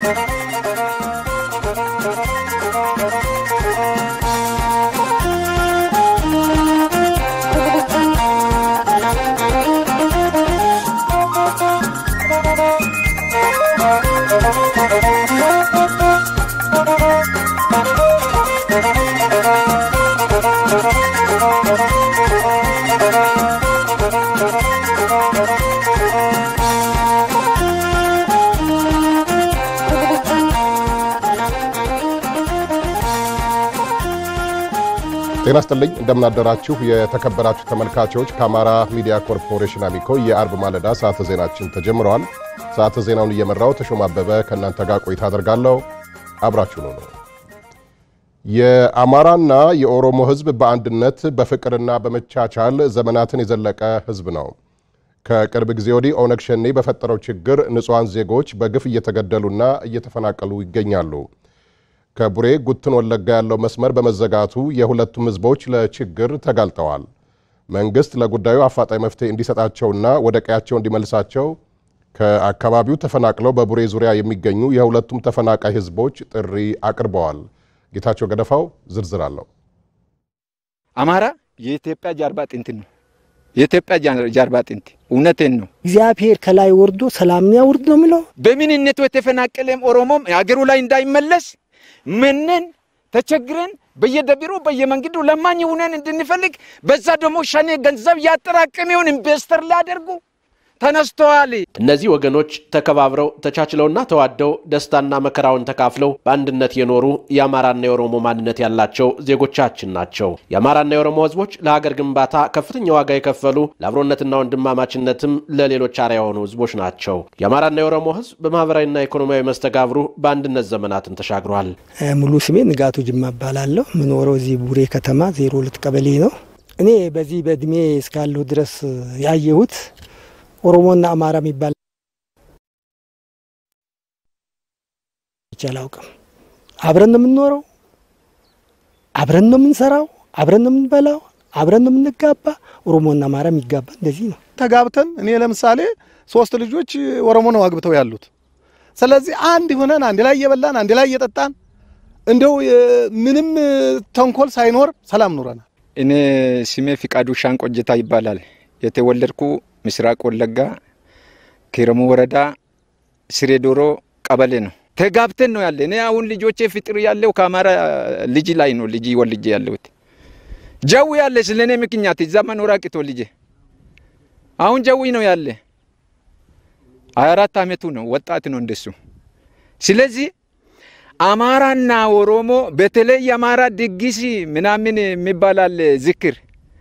ጤና ስጥልኝ እንደምናደራችሁ የተከበራችሁ ተመልካቾች ከአማራ ሚዲያ ኮርፖሬሽን አሚኮ የአርብ ማለዳ ሰዓተ ዜናችን ተጀምረዋል። ሰዓተ ዜናውን እየመራው ተሾም አበበ ከእናንተ ጋር ቆይታ አደርጋለሁ። አብራችሁ ነው። የአማራና የኦሮሞ ሕዝብ በአንድነት በፍቅርና በመቻቻል ዘመናትን የዘለቀ ሕዝብ ነው። ከቅርብ ጊዜ ወዲህ ኦነግ ሸኔ በፈጠረው ችግር ንጹሐን ዜጎች በግፍ እየተገደሉና እየተፈናቀሉ ይገኛሉ። ከቡሬ ጉትን ወለጋ ያለው መስመር በመዘጋቱ የሁለቱም ህዝቦች ለችግር ተጋልጠዋል። መንግስት ለጉዳዩ አፋጣኝ መፍትሄ እንዲሰጣቸውና ወደ ቀያቸው እንዲመልሳቸው ከአካባቢው ተፈናቅለው በቡሬ ዙሪያ የሚገኙ የሁለቱም ተፈናቃይ ህዝቦች ጥሪ አቅርበዋል። ጌታቸው ገደፋው ዝርዝር አለው። አማራ የኢትዮጵያ ጀርባ አጥንት ነው። የኢትዮጵያ ጀርባ አጥንት እውነቴን ነው። እግዚአብሔር ከላይ ወርዶ ሰላም ያውርድ ነው የሚለው። በምንነቱ የተፈናቀለም ኦሮሞም ሀገሩ ላይ እንዳይመለስ ምንን ተቸግረን በየደቢሩ በየመንገዱ ለማኝ ሆነን እንድንፈልግ በዛ ደግሞ ሸኔ ገንዘብ ያጠራቀመውን ኢንቨስተር ሊያደርጉ ተነስተዋል። እነዚህ ወገኖች ተከባብረው ተቻችለውና ተዋደው ደስታና መከራውን ተካፍለው በአንድነት የኖሩ የአማራና የኦሮሞ ማንነት ያላቸው ዜጎቻችን ናቸው። የአማራና የኦሮሞ ህዝቦች ለሀገር ግንባታ ከፍተኛ ዋጋ የከፈሉ ለአብሮነትና ወንድማማችነትም ለሌሎች አርአያ የሆኑ ህዝቦች ናቸው። የአማራና የኦሮሞ ህዝብ በማህበራዊና ኢኮኖሚያዊ መስተጋብሩ በአንድነት ዘመናትን ተሻግሯል። ሙሉ ስሜ ንጋቱ ጅማ እባላለሁ። ምኖረው እዚህ ቡሬ ከተማ ዜሮ ሁለት ቀበሌ ነው። እኔ በዚህ በእድሜ እስካለሁ ድረስ ያየሁት ኦሮሞና አማራ የሚባል አላውቅም። አብረን ነው የምንኖረው፣ አብረን ነው የምንሰራው፣ አብረን ነው የምንበላው፣ አብረን ነው የምንጋባ። ኦሮሞና አማራ የሚጋባ እንደዚህ ነው። ተጋብተን እኔ ለምሳሌ ሶስት ልጆች ኦሮሞ ነው አግብተው ያሉት። ስለዚህ አንድ ሆነን አንድ ላይ እየበላን አንድ ላይ እየጠጣን እንደው ምንም ተንኮል ሳይኖር ሰላም ኑረናል። እኔ ስሜ ፍቃዱ ሻንቆጀታ ይባላል። የተወለድኩ ምስራቅ ወለጋ ኪረሙ ወረዳ ስሬ ዶሮ ቀበሌ ነው። ተጋብተን ነው ያለ። እኔ አሁን ልጆቼ ፍጥር ያለው ከአማራ ልጅ ላይ ነው ልጅ ወልጄ ያለሁት። ጀዊ ያለ ስለ እኔ ምክንያት እዛ መኖር አቅቶ ልጄ አሁን ጀዊ ነው ያለ። ሀያ አራት አመቱ ነው፣ ወጣት ነው እንደሱ። ስለዚህ አማራና ኦሮሞ በተለይ የአማራ ድግስ ምናምን የሚባላል ዝክር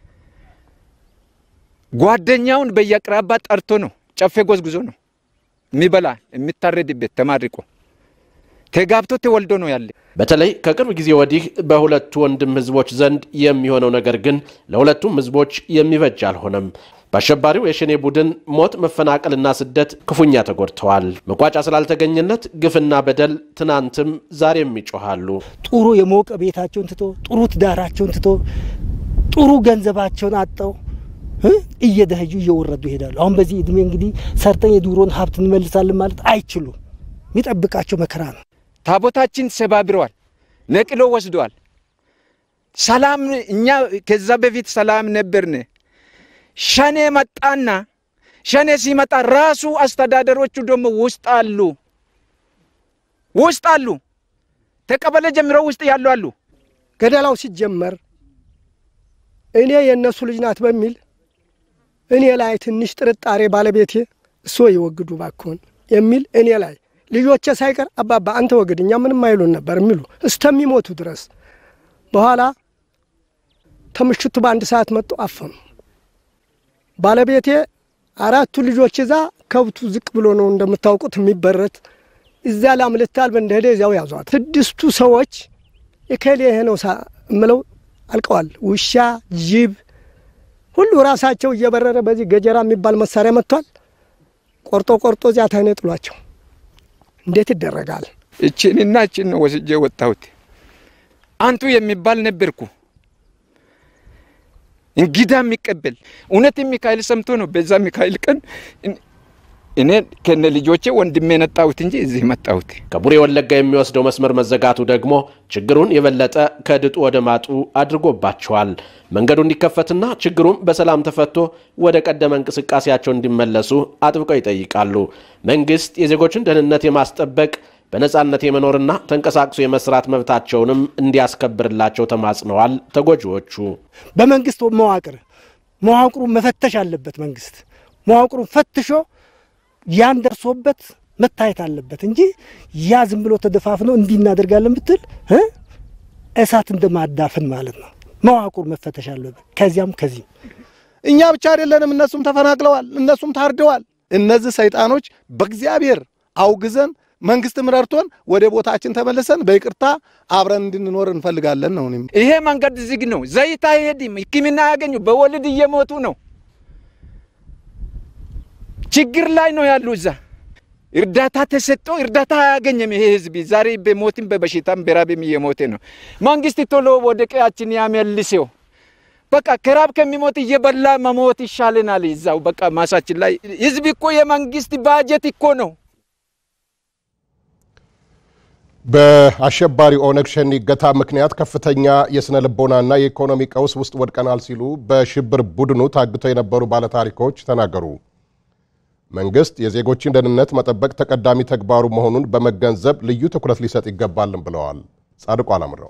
ጓደኛውን በየአቅራባ ጠርቶ ነው ጨፌ ጎዝጉዞ ነው የሚበላ የሚታረድበት ተማርቆ ተጋብቶ ተወልዶ ነው ያለ። በተለይ ከቅርብ ጊዜ ወዲህ በሁለቱ ወንድም ህዝቦች ዘንድ የሚሆነው ነገር ግን ለሁለቱም ህዝቦች የሚበጅ አልሆነም። በአሸባሪው የሸኔ ቡድን ሞት፣ መፈናቀልና ስደት ክፉኛ ተጎድተዋል። መቋጫ ስላልተገኘለት ግፍና በደል ትናንትም ዛሬም ይጮሃሉ። ጥሩ የሞቀ ቤታቸውን ትቶ ጥሩ ትዳራቸውን ትቶ ጥሩ ገንዘባቸውን አጠው እየደህዩ እየወረዱ ይሄዳሉ። አሁን በዚህ እድሜ እንግዲህ ሰርተን የዱሮን ሀብት እንመልሳለን ማለት አይችሉም። የሚጠብቃቸው መከራ ነው። ታቦታችን ሰባብረዋል፣ ነቅሎ ወስደዋል። ሰላም እኛ ከዛ በፊት ሰላም ነበርን። ሸኔ መጣና ሸኔ ሲመጣ ራሱ አስተዳደሮቹ ደግሞ ውስጥ አሉ ውስጥ አሉ ተቀበለ ጀምሮ ውስጥ ያሉ አሉ። ገደላው ሲጀመር እኔ የእነሱ ልጅ ናት በሚል እኔ ላይ ትንሽ ጥርጣሬ ባለቤቴ እሶ ይወግዱ ባክሆን የሚል እኔ ላይ ልጆቼ ሳይቀር አባባ አንተ ወግድ እኛ ምንም አይሉን ነበር የሚሉ እስተሚሞቱ ድረስ በኋላ ከምሽቱ በአንድ ሰዓት መጡ አፈኑ። ባለቤቴ አራቱ ልጆች እዛ ከብቱ ዝቅ ብሎ ነው እንደምታውቁት የሚበረት እዛ ላምልታል በእንደሄደ እዚያው ያዟት። ስድስቱ ሰዎች የከሌ ይሄ ነው እምለው አልቀዋል። ውሻ፣ ጅብ ሁሉ ራሳቸው እየበረረ በዚህ ገጀራ የሚባል መሳሪያ መጥቷል። ቆርጦ ቆርጦ እዚያ ታይነ ጥሏቸው እንዴት ይደረጋል? እችንና እችን ነው ወስጄ ወጣሁት። አንቱ የሚባል ነበርኩ እንግዳ የሚቀበል እውነት ሚካኤል ሰምቶ ነው። በዛ ሚካኤል ቀን እኔ ከነ ልጆቼ ወንድሜ ነጣሁት እንጂ እዚህ መጣሁት። ከቡሬ ወለጋ የሚወስደው መስመር መዘጋቱ ደግሞ ችግሩን የበለጠ ከድጡ ወደ ማጡ አድርጎባቸዋል። መንገዱ እንዲከፈትና ችግሩም በሰላም ተፈቶ ወደ ቀደመ እንቅስቃሴያቸው እንዲመለሱ አጥብቀው ይጠይቃሉ። መንግስት የዜጎችን ደህንነት የማስጠበቅ በነጻነት የመኖርና ተንቀሳቅሶ የመስራት መብታቸውንም እንዲያስከብርላቸው ተማጽነዋል። ተጎጂዎቹ በመንግስት መዋቅር መዋቅሩ መፈተሽ አለበት። መንግስት መዋቅሩን ፈትሾ ያን ደርሶበት መታየት አለበት እንጂ ያ ዝም ብሎ ተደፋፍኖ እንዲህ እናደርጋለን ብትል እ እሳት እንደማዳፍን ማለት ነው። መዋቅሩ መፈተሽ አለበት። ከዚያም ከዚህም እኛ ብቻ አይደለንም፣ እነሱም ተፈናቅለዋል፣ እነሱም ታርደዋል። እነዚህ ሰይጣኖች በእግዚአብሔር አውግዘን መንግስትም ረድቶን ወደ ቦታችን ተመልሰን በይቅርታ አብረን እንድንኖር እንፈልጋለን ነው። እኔም ይሄ መንገድ ዝግ ነው። ዘይት አይሄድም። ሕክምና ያገኙ በወልድ እየሞቱ ነው። ችግር ላይ ነው ያሉ። እዛ እርዳታ ተሰጥቶ እርዳታ አያገኘም። ይሄ ህዝብ ዛሬ በሞትም በበሽታም በራብም እየሞተ ነው። መንግስት ቶሎ ወደ ቀያችን ያመልሰው። በቃ ከራብ ከሚሞት እየበላ መሞት ይሻለናል። እዛው በቃ ማሳችን ላይ ህዝብ እኮ የመንግስት ባጀት እኮ ነው። በአሸባሪ ኦነግ ሸኔ እገታ ምክንያት ከፍተኛ የስነ ልቦናና የኢኮኖሚ ቀውስ ውስጥ ወድቀናል ሲሉ በሽብር ቡድኑ ታግተው የነበሩ ባለታሪኮች ተናገሩ። መንግስት የዜጎችን ደህንነት መጠበቅ ተቀዳሚ ተግባሩ መሆኑን በመገንዘብ ልዩ ትኩረት ሊሰጥ ይገባልን ብለዋል። ጻድቁ አላምረው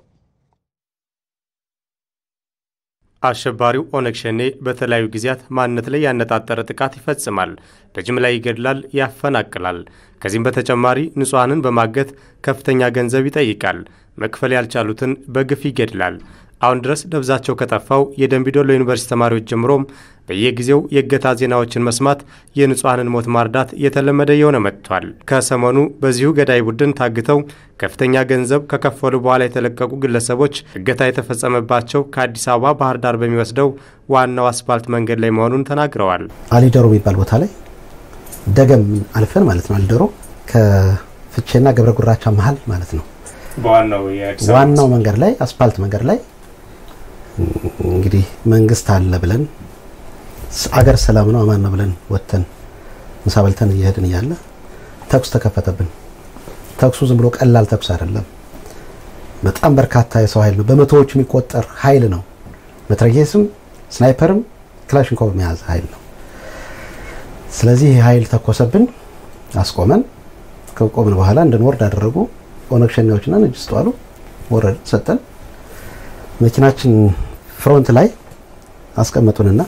አሸባሪው ኦነግ ሸኔ በተለያዩ ጊዜያት ማንነት ላይ ያነጣጠረ ጥቃት ይፈጽማል፣ በጅምላ ይገድላል፣ ያፈናቅላል። ከዚህም በተጨማሪ ንጹሐንን በማገት ከፍተኛ ገንዘብ ይጠይቃል። መክፈል ያልቻሉትን በግፍ ይገድላል። አሁን ድረስ ደብዛቸው ከጠፋው የደንቢዶሎ ዩኒቨርሲቲ ተማሪዎች ጀምሮም በየጊዜው የእገታ ዜናዎችን መስማት የንጹሐንን ሞት ማርዳት የተለመደ የሆነ መጥቷል። ከሰሞኑ በዚሁ ገዳይ ቡድን ታግተው ከፍተኛ ገንዘብ ከከፈሉ በኋላ የተለቀቁ ግለሰቦች እገታ የተፈጸመባቸው ከአዲስ አበባ ባህር ዳር በሚወስደው ዋናው አስፋልት መንገድ ላይ መሆኑን ተናግረዋል። አሊደሮ የሚባል ቦታ ላይ ደገም አልፈን ማለት ነው። አሊደሮ ከፍቼና ገብረ ጉራቻ መሀል ማለት ነው። ዋናው መንገድ ላይ አስፋልት መንገድ ላይ እንግዲህ መንግስት አለ ብለን አገር ሰላም ነው አማን ነው ብለን ወጥተን ምሳ በልተን እየሄድን እያለ ተኩስ ተከፈተብን። ተኩሱ ዝም ብሎ ቀላል ተኩስ አይደለም። በጣም በርካታ የሰው ኃይል ነው። በመቶዎች የሚቆጠር ኃይል ነው። መትረየስም፣ ስናይፐርም ክላሽንኮቭ መያዝ ኃይል ነው። ስለዚህ ይህ ኃይል ተኮሰብን፣ አስቆመን። ከቆምን በኋላ እንድንወርድ አደረጉ። ኦነግ ሸኔዎችና ነጅ ስጡ አሉ። ወረድን፣ ሰጠን። መኪናችን ፍሮንት ላይ አስቀመጡንና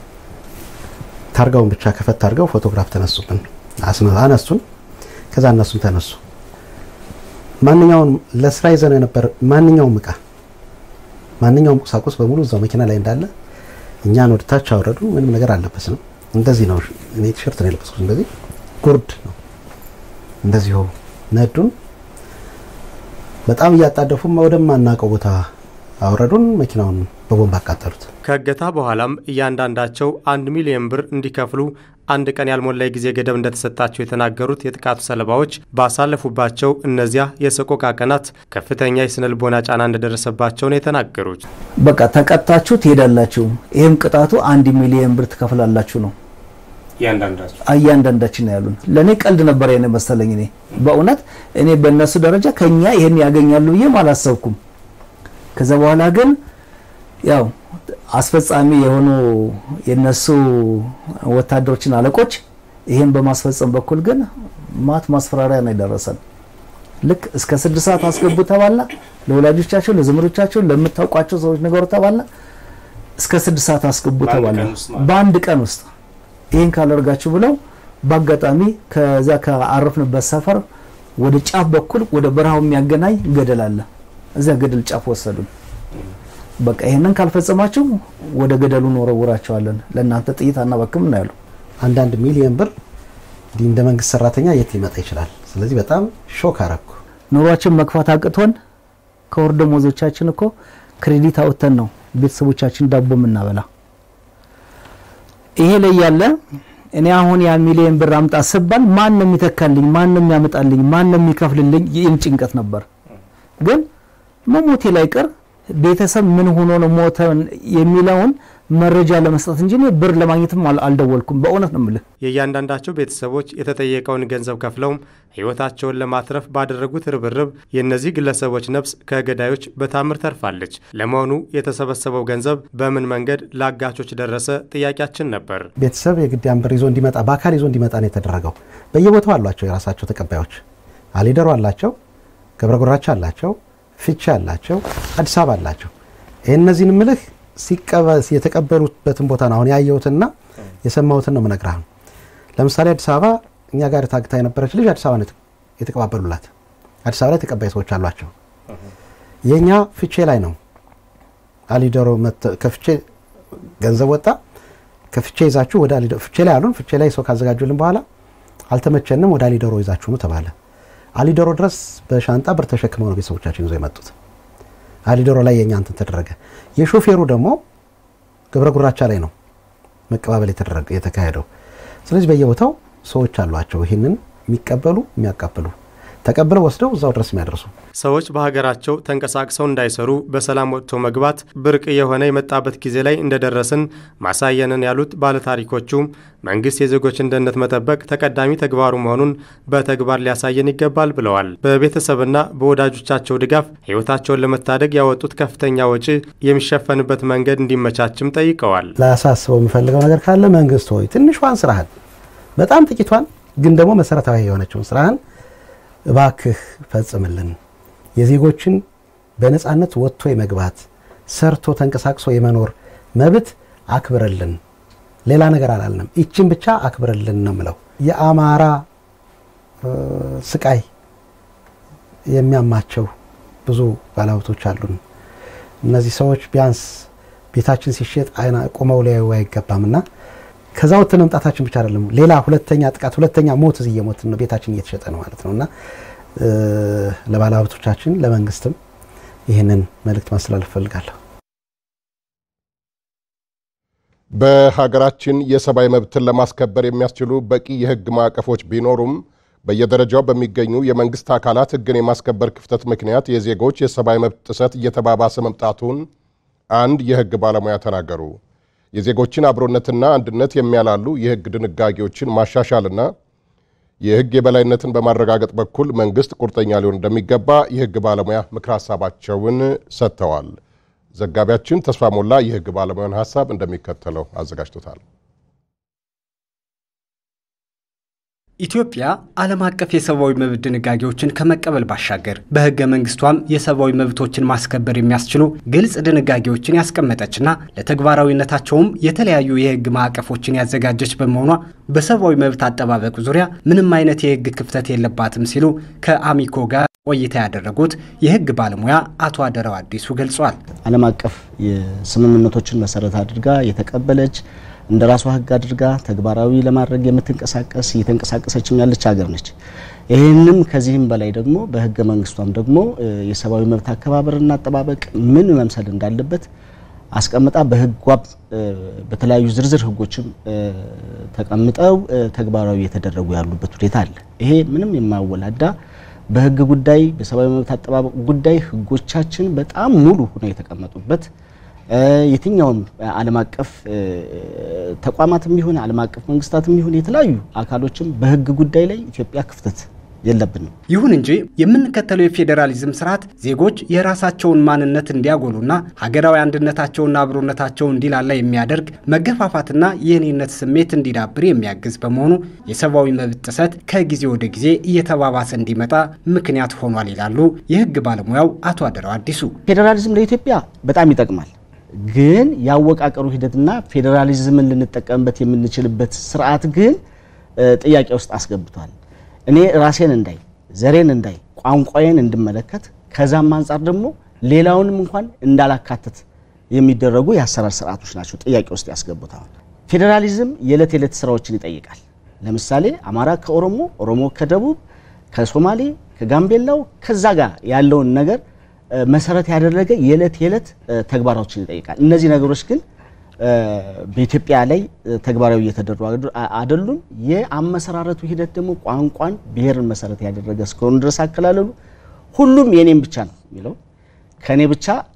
ታርጋውን ብቻ ከፈት አድርገው ፎቶግራፍ ተነሱብን፣ አነሱን። ከዛ እነሱም ተነሱ። ማንኛውም ለስራ ይዘን የነበር ማንኛውም እቃ ማንኛውም ቁሳቁስ በሙሉ እዛው መኪና ላይ እንዳለ እኛን ወደታች አወረዱ። ምንም ነገር አልለበስንም። እንደዚህ ነው። እኔ ቲሸርት ነው የለበስኩት። እንደዚህ ጉርድ ነው። እንደዚሁ ነዱን። በጣም እያጣደፉም ወደማናውቀው ቦታ አውረዱን። መኪናውን በቦምብ አቃጠሉት። ከእገታ በኋላም እያንዳንዳቸው አንድ ሚሊዮን ብር እንዲከፍሉ አንድ ቀን ያልሞላ የጊዜ ገደብ እንደተሰጣቸው የተናገሩት የጥቃቱ ሰለባዎች ባሳለፉባቸው እነዚያ የሰቆቃ ቀናት ከፍተኛ የስነ ልቦና ጫና እንደደረሰባቸው ነው የተናገሩት። በቃ ተቀጣችሁ ትሄዳላችሁ፣ ይህም ቅጣቱ አንድ ሚሊዮን ብር ትከፍላላችሁ ነው እያንዳንዳችን ነው ያሉን። ለእኔ ቀልድ ነበር የኔ መሰለኝ። እኔ በእውነት እኔ በእነሱ ደረጃ ከኛ ይህን ያገኛሉ ብዬም አላሰብኩም። ከዛ በኋላ ግን ያው አስፈጻሚ የሆኑ የነሱ ወታደሮችን አለቆች ይህን በማስፈጸም በኩል ግን ማት ማስፈራሪያ ነው የደረሰን። ልክ እስከ ስድስት ሰዓት አስገቡ ተባላ። ለወላጆቻቸው፣ ለዘመዶቻቸው፣ ለምታውቋቸው ሰዎች ነገሩ ተባላ። እስከ ስድስት ሰዓት አስገቡ ተባላ። በአንድ ቀን ውስጥ ይህን ካላደርጋችሁ ብለው በአጋጣሚ ከዛ ከአረፍንበት ሰፈር ወደ ጫፍ በኩል ወደ በረሃው የሚያገናኝ ገደል አለ። እዚያ ገደል ጫፍ ወሰዱን። በቃ ይሄንን ካልፈጸማችሁ ወደ ገደሉ እንወረውራቸዋለን፣ ለእናንተ ጥይት አናባክም ነው ያሉ። አንዳንድ ሚሊዮን ብር እንዲህ እንደ መንግስት ሰራተኛ የት ሊመጣ ይችላል? ስለዚህ በጣም ሾክ አረኩ። ኑሯችን መግፋት አቅቶን ከወር ደመወዞቻችን እኮ ክሬዲት አውጥተን ነው ቤተሰቦቻችን ዳቦ የምናበላ። ይሄ ላይ ያለ እኔ አሁን ያ ሚሊዮን ብር አምጣ ስባል ማን ነው የሚተካልኝ? ማን ነው የሚያመጣልኝ? ማን ነው የሚከፍልልኝ? ይህም ጭንቀት ነበር። ግን መሞቴ ላይ ቀር ቤተሰብ ምን ሆኖ ነው ሞተ የሚለውን መረጃ ለመስጠት እንጂ እኔ ብር ለማግኘትም አልደወልኩም። በእውነት ነው የምልህ። የእያንዳንዳቸው ቤተሰቦች የተጠየቀውን ገንዘብ ከፍለውም ሕይወታቸውን ለማትረፍ ባደረጉት ርብርብ የእነዚህ ግለሰቦች ነፍስ ከገዳዮች በታምር ተርፋለች። ለመሆኑ የተሰበሰበው ገንዘብ በምን መንገድ ለአጋቾች ደረሰ? ጥያቄያችን ነበር። ቤተሰብ የግድ ያን ብር ይዞ እንዲመጣ በአካል ይዞ እንዲመጣ ነው የተደረገው። በየቦታው አሏቸው የራሳቸው ተቀባዮች። አሊደሮ አላቸው፣ ገብረ ጉራቻ አላቸው፣ ፍቼ አላቸው፣ አዲስ አበባ አላቸው። ይህ እነዚህን ምልህ የተቀበሉበትን ቦታ ነው አሁን ያየሁትና የሰማሁትን ነው የምነግርህ። ለምሳሌ አዲስ አበባ እኛ ጋር ታግታ የነበረች ልጅ አዲስ አበባ ነው የተቀባበሉላት። አዲስ አበባ ላይ ተቀባይ ሰዎች አሏቸው። የእኛ ፍቼ ላይ ነው አሊደሮ ከፍቼ ገንዘብ ወጣ። ከፍቼ ይዛችሁ ወደ አሊደሮ ፍቼ ላይ አሉን። ፍቼ ላይ ሰው ካዘጋጁልን በኋላ አልተመቸንም፣ ወደ አሊደሮ ይዛችሁ ነው ተባለ። አሊደሮ ድረስ በሻንጣ ብር ተሸክመው ነው ቤተሰቦቻችን ይዘው የመጡት። አሊደሮ ላይ የኛ እንትን ተደረገ። የሾፌሩ ደግሞ ገብረ ጉራቻ ላይ ነው መቀባበል የተደረገ የተካሄደው። ስለዚህ በየቦታው ሰዎች አሏቸው ይህንን የሚቀበሉ የሚያቃብሉ ተቀብለው ወስደው እዛው ድረስ የሚያደርሱ ሰዎች በሀገራቸው ተንቀሳቅሰው እንዳይሰሩ በሰላም ወጥቶ መግባት ብርቅ የሆነ የመጣበት ጊዜ ላይ እንደደረስን ማሳየንን ያሉት ባለታሪኮቹ መንግስት የዜጎችን ደህንነት መጠበቅ ተቀዳሚ ተግባሩ መሆኑን በተግባር ሊያሳየን ይገባል ብለዋል። በቤተሰብና በወዳጆቻቸው ድጋፍ ሕይወታቸውን ለመታደግ ያወጡት ከፍተኛ ወጪ የሚሸፈንበት መንገድ እንዲመቻችም ጠይቀዋል። ላሳስበው የምፈልገው ነገር ካለ መንግስት ሆይ ትንሿን ስራህን በጣም ጥቂቷን ግን ደግሞ መሰረታዊ የሆነችውን ስራህን እባክህ ፈጽምልን። የዜጎችን በነፃነት ወጥቶ የመግባት ሰርቶ ተንቀሳቅሶ የመኖር መብት አክብርልን። ሌላ ነገር አላልንም። ይችን ብቻ አክብርልን ነው ምለው። የአማራ ስቃይ የሚያማቸው ብዙ ባለሀብቶች አሉን። እነዚህ ሰዎች ቢያንስ ቤታችን ሲሸጥ አይና ቆመው ሊያዩ አይገባም እና ከዛ ወጥተን መምጣታችን ብቻ አይደለም፣ ሌላ ሁለተኛ ጥቃት፣ ሁለተኛ ሞት እዚህ እየሞትን ነው። ቤታችን እየተሸጠ ነው ማለት ነው እና ለባለ ሀብቶቻችን ለመንግስትም ይህንን መልእክት ማስተላለፍ እፈልጋለሁ። በሀገራችን የሰብአዊ መብትን ለማስከበር የሚያስችሉ በቂ የህግ ማዕቀፎች ቢኖሩም በየደረጃው በሚገኙ የመንግስት አካላት ህግን የማስከበር ክፍተት ምክንያት የዜጎች የሰብአዊ መብት ጥሰት እየተባባሰ መምጣቱን አንድ የህግ ባለሙያ ተናገሩ። የዜጎችን አብሮነትና አንድነት የሚያላሉ የህግ ድንጋጌዎችን ማሻሻልና የህግ የበላይነትን በማረጋገጥ በኩል መንግስት ቁርጠኛ ሊሆን እንደሚገባ የህግ ባለሙያ ምክር ሀሳባቸውን ሰጥተዋል። ዘጋቢያችን ተስፋ ሞላ የህግ ባለሙያን ሀሳብ እንደሚከተለው አዘጋጅቶታል። ኢትዮጵያ ዓለም አቀፍ የሰብአዊ መብት ድንጋጌዎችን ከመቀበል ባሻገር በህገ መንግስቷም የሰብአዊ መብቶችን ማስከበር የሚያስችሉ ግልጽ ድንጋጌዎችን ያስቀመጠችና ለተግባራዊነታቸውም የተለያዩ የህግ ማዕቀፎችን ያዘጋጀች በመሆኗ በሰብአዊ መብት አጠባበቅ ዙሪያ ምንም አይነት የህግ ክፍተት የለባትም ሲሉ ከአሚኮ ጋር ቆይታ ያደረጉት የህግ ባለሙያ አቶ አደራው አዲሱ ገልጿል። ዓለም አቀፍ የስምምነቶችን መሰረት አድርጋ የተቀበለች እንደ ራሷ ህግ አድርጋ ተግባራዊ ለማድረግ የምትንቀሳቀስ እየተንቀሳቀሰችም ያለች ሀገር ነች። ይህንም ከዚህም በላይ ደግሞ በህገ መንግስቷም ደግሞ የሰብአዊ መብት አከባበርና አጠባበቅ ምን መምሰል እንዳለበት አስቀምጣ በህጓም በተለያዩ ዝርዝር ህጎችም ተቀምጠው ተግባራዊ የተደረጉ ያሉበት ሁኔታ አለ። ይሄ ምንም የማወላዳ በህግ ጉዳይ በሰብአዊ መብት አጠባበቅ ጉዳይ ህጎቻችን በጣም ሙሉ ሆነው የተቀመጡበት የትኛውም ዓለም አቀፍ ተቋማትም ይሁን ዓለም አቀፍ መንግስታትም ይሁን የተለያዩ አካሎችም በህግ ጉዳይ ላይ ኢትዮጵያ ክፍተት የለብንም። ይሁን እንጂ የምንከተለው የፌዴራሊዝም ስርዓት ዜጎች የራሳቸውን ማንነት እንዲያጎሉና ሀገራዊ አንድነታቸውና አብሮነታቸው እንዲላላ የሚያደርግ መገፋፋትና የእኔነት ስሜት እንዲዳብር የሚያግዝ በመሆኑ የሰብአዊ መብት ጥሰት ከጊዜ ወደ ጊዜ እየተባባሰ እንዲመጣ ምክንያት ሆኗል ይላሉ የህግ ባለሙያው አቶ አደራው አዲሱ። ፌዴራሊዝም ለኢትዮጵያ በጣም ይጠቅማል። ግን ያወቃቀሩ ሂደትና ፌዴራሊዝምን ልንጠቀምበት የምንችልበት ስርዓት ግን ጥያቄ ውስጥ አስገብቷል። እኔ ራሴን እንዳይ፣ ዘሬን እንዳይ፣ ቋንቋዬን እንድመለከት ከዛም አንጻር ደግሞ ሌላውንም እንኳን እንዳላካትት የሚደረጉ የአሰራር ስርዓቶች ናቸው ጥያቄ ውስጥ ያስገቡታል። ፌዴራሊዝም የዕለት የዕለት ስራዎችን ይጠይቃል። ለምሳሌ አማራ ከኦሮሞ፣ ኦሮሞ ከደቡብ፣ ከሶማሌ፣ ከጋምቤላው ከዛ ጋር ያለውን ነገር መሰረት ያደረገ የዕለት የዕለት ተግባራዎችን ይጠይቃል። እነዚህ ነገሮች ግን በኢትዮጵያ ላይ ተግባራዊ እየተደረጉ አይደሉም። የአመሰራረቱ ሂደት ደግሞ ቋንቋን፣ ብሔርን መሰረት ያደረገ እስከሆኑ ድረስ አከላለሉ ሁሉም የኔም ብቻ ነው የሚለው ከኔ ብቻ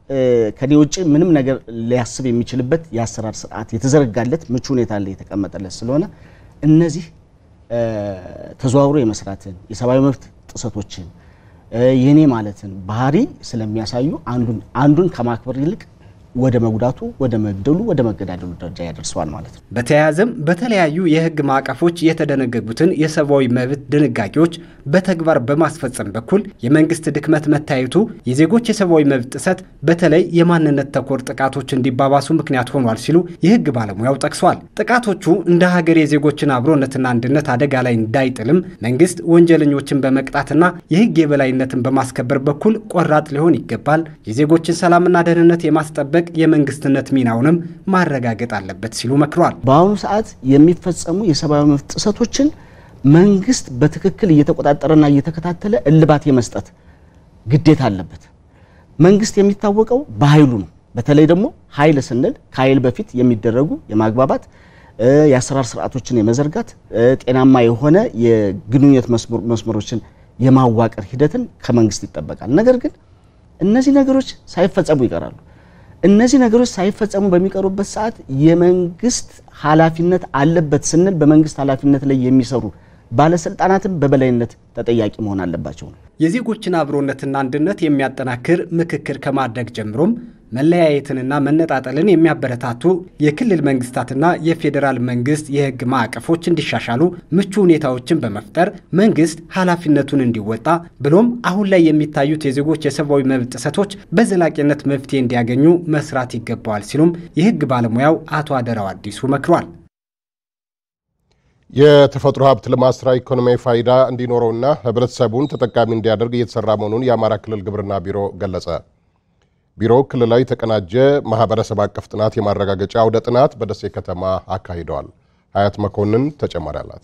ከኔ ውጭ ምንም ነገር ሊያስብ የሚችልበት የአሰራር ስርዓት የተዘረጋለት ምቹ ሁኔታ ላይ የተቀመጠለት ስለሆነ እነዚህ ተዘዋውሮ የመስራትን የሰብአዊ መብት ጥሰቶችን የኔ ማለትን ባህሪ ስለሚያሳዩ አንዱን አንዱን ከማክበር ይልቅ ወደ መጉዳቱ፣ ወደ መግደሉ፣ ወደ መገዳደሉ ደረጃ ያደርሰዋል ማለት ነው። በተያያዘም በተለያዩ የህግ ማዕቀፎች የተደነገጉትን የሰብአዊ መብት ድንጋጌዎች በተግባር በማስፈጸም በኩል የመንግስት ድክመት መታየቱ የዜጎች የሰብአዊ መብት ጥሰት በተለይ የማንነት ተኮር ጥቃቶች እንዲባባሱ ምክንያት ሆኗል ሲሉ የህግ ባለሙያው ጠቅሷል። ጥቃቶቹ እንደ ሀገር የዜጎችን አብሮነትና አንድነት አደጋ ላይ እንዳይጥልም መንግስት ወንጀለኞችን በመቅጣትና የህግ የበላይነትን በማስከበር በኩል ቆራጥ ሊሆን ይገባል። የዜጎችን ሰላምና ደህንነት የማስጠበቅ የመንግስትነት ሚናውንም ማረጋገጥ አለበት ሲሉ መክሯል። በአሁኑ ሰዓት የሚፈጸሙ የሰብአዊ መብት ጥሰቶችን መንግስት በትክክል እየተቆጣጠረና እየተከታተለ እልባት የመስጠት ግዴታ አለበት። መንግስት የሚታወቀው በኃይሉ ነው። በተለይ ደግሞ ኃይል ስንል ከኃይል በፊት የሚደረጉ የማግባባት የአሰራር ስርዓቶችን የመዘርጋት ጤናማ የሆነ የግንኙነት መስመሮችን የማዋቀር ሂደትን ከመንግስት ይጠበቃል። ነገር ግን እነዚህ ነገሮች ሳይፈጸሙ ይቀራሉ። እነዚህ ነገሮች ሳይፈጸሙ በሚቀሩበት ሰዓት የመንግስት ኃላፊነት አለበት ስንል በመንግስት ኃላፊነት ላይ የሚሰሩ ባለስልጣናትም በበላይነት ተጠያቂ መሆን አለባቸው ነው። የዜጎችን አብሮነትና አንድነት የሚያጠናክር ምክክር ከማድረግ ጀምሮም መለያየትንና መነጣጠልን የሚያበረታቱ የክልል መንግስታትና የፌዴራል መንግስት የህግ ማዕቀፎች እንዲሻሻሉ ምቹ ሁኔታዎችን በመፍጠር መንግስት ኃላፊነቱን እንዲወጣ ብሎም አሁን ላይ የሚታዩት የዜጎች የሰብአዊ መብት ጥሰቶች በዘላቂነት መፍትሄ እንዲያገኙ መስራት ይገባዋል ሲሉም የህግ ባለሙያው አቶ አደራው አዲሱ መክሯል። የተፈጥሮ ሀብት ልማት ስራ ኢኮኖሚያዊ ፋይዳ እንዲኖረውና ህብረተሰቡን ተጠቃሚ እንዲያደርግ እየተሰራ መሆኑን የአማራ ክልል ግብርና ቢሮ ገለጸ። ቢሮው ክልላዊ የተቀናጀ ማህበረሰብ አቀፍ ጥናት የማረጋገጫ አውደ ጥናት በደሴ ከተማ አካሂደዋል። ሀያት መኮንን ተጨማሪ አላት።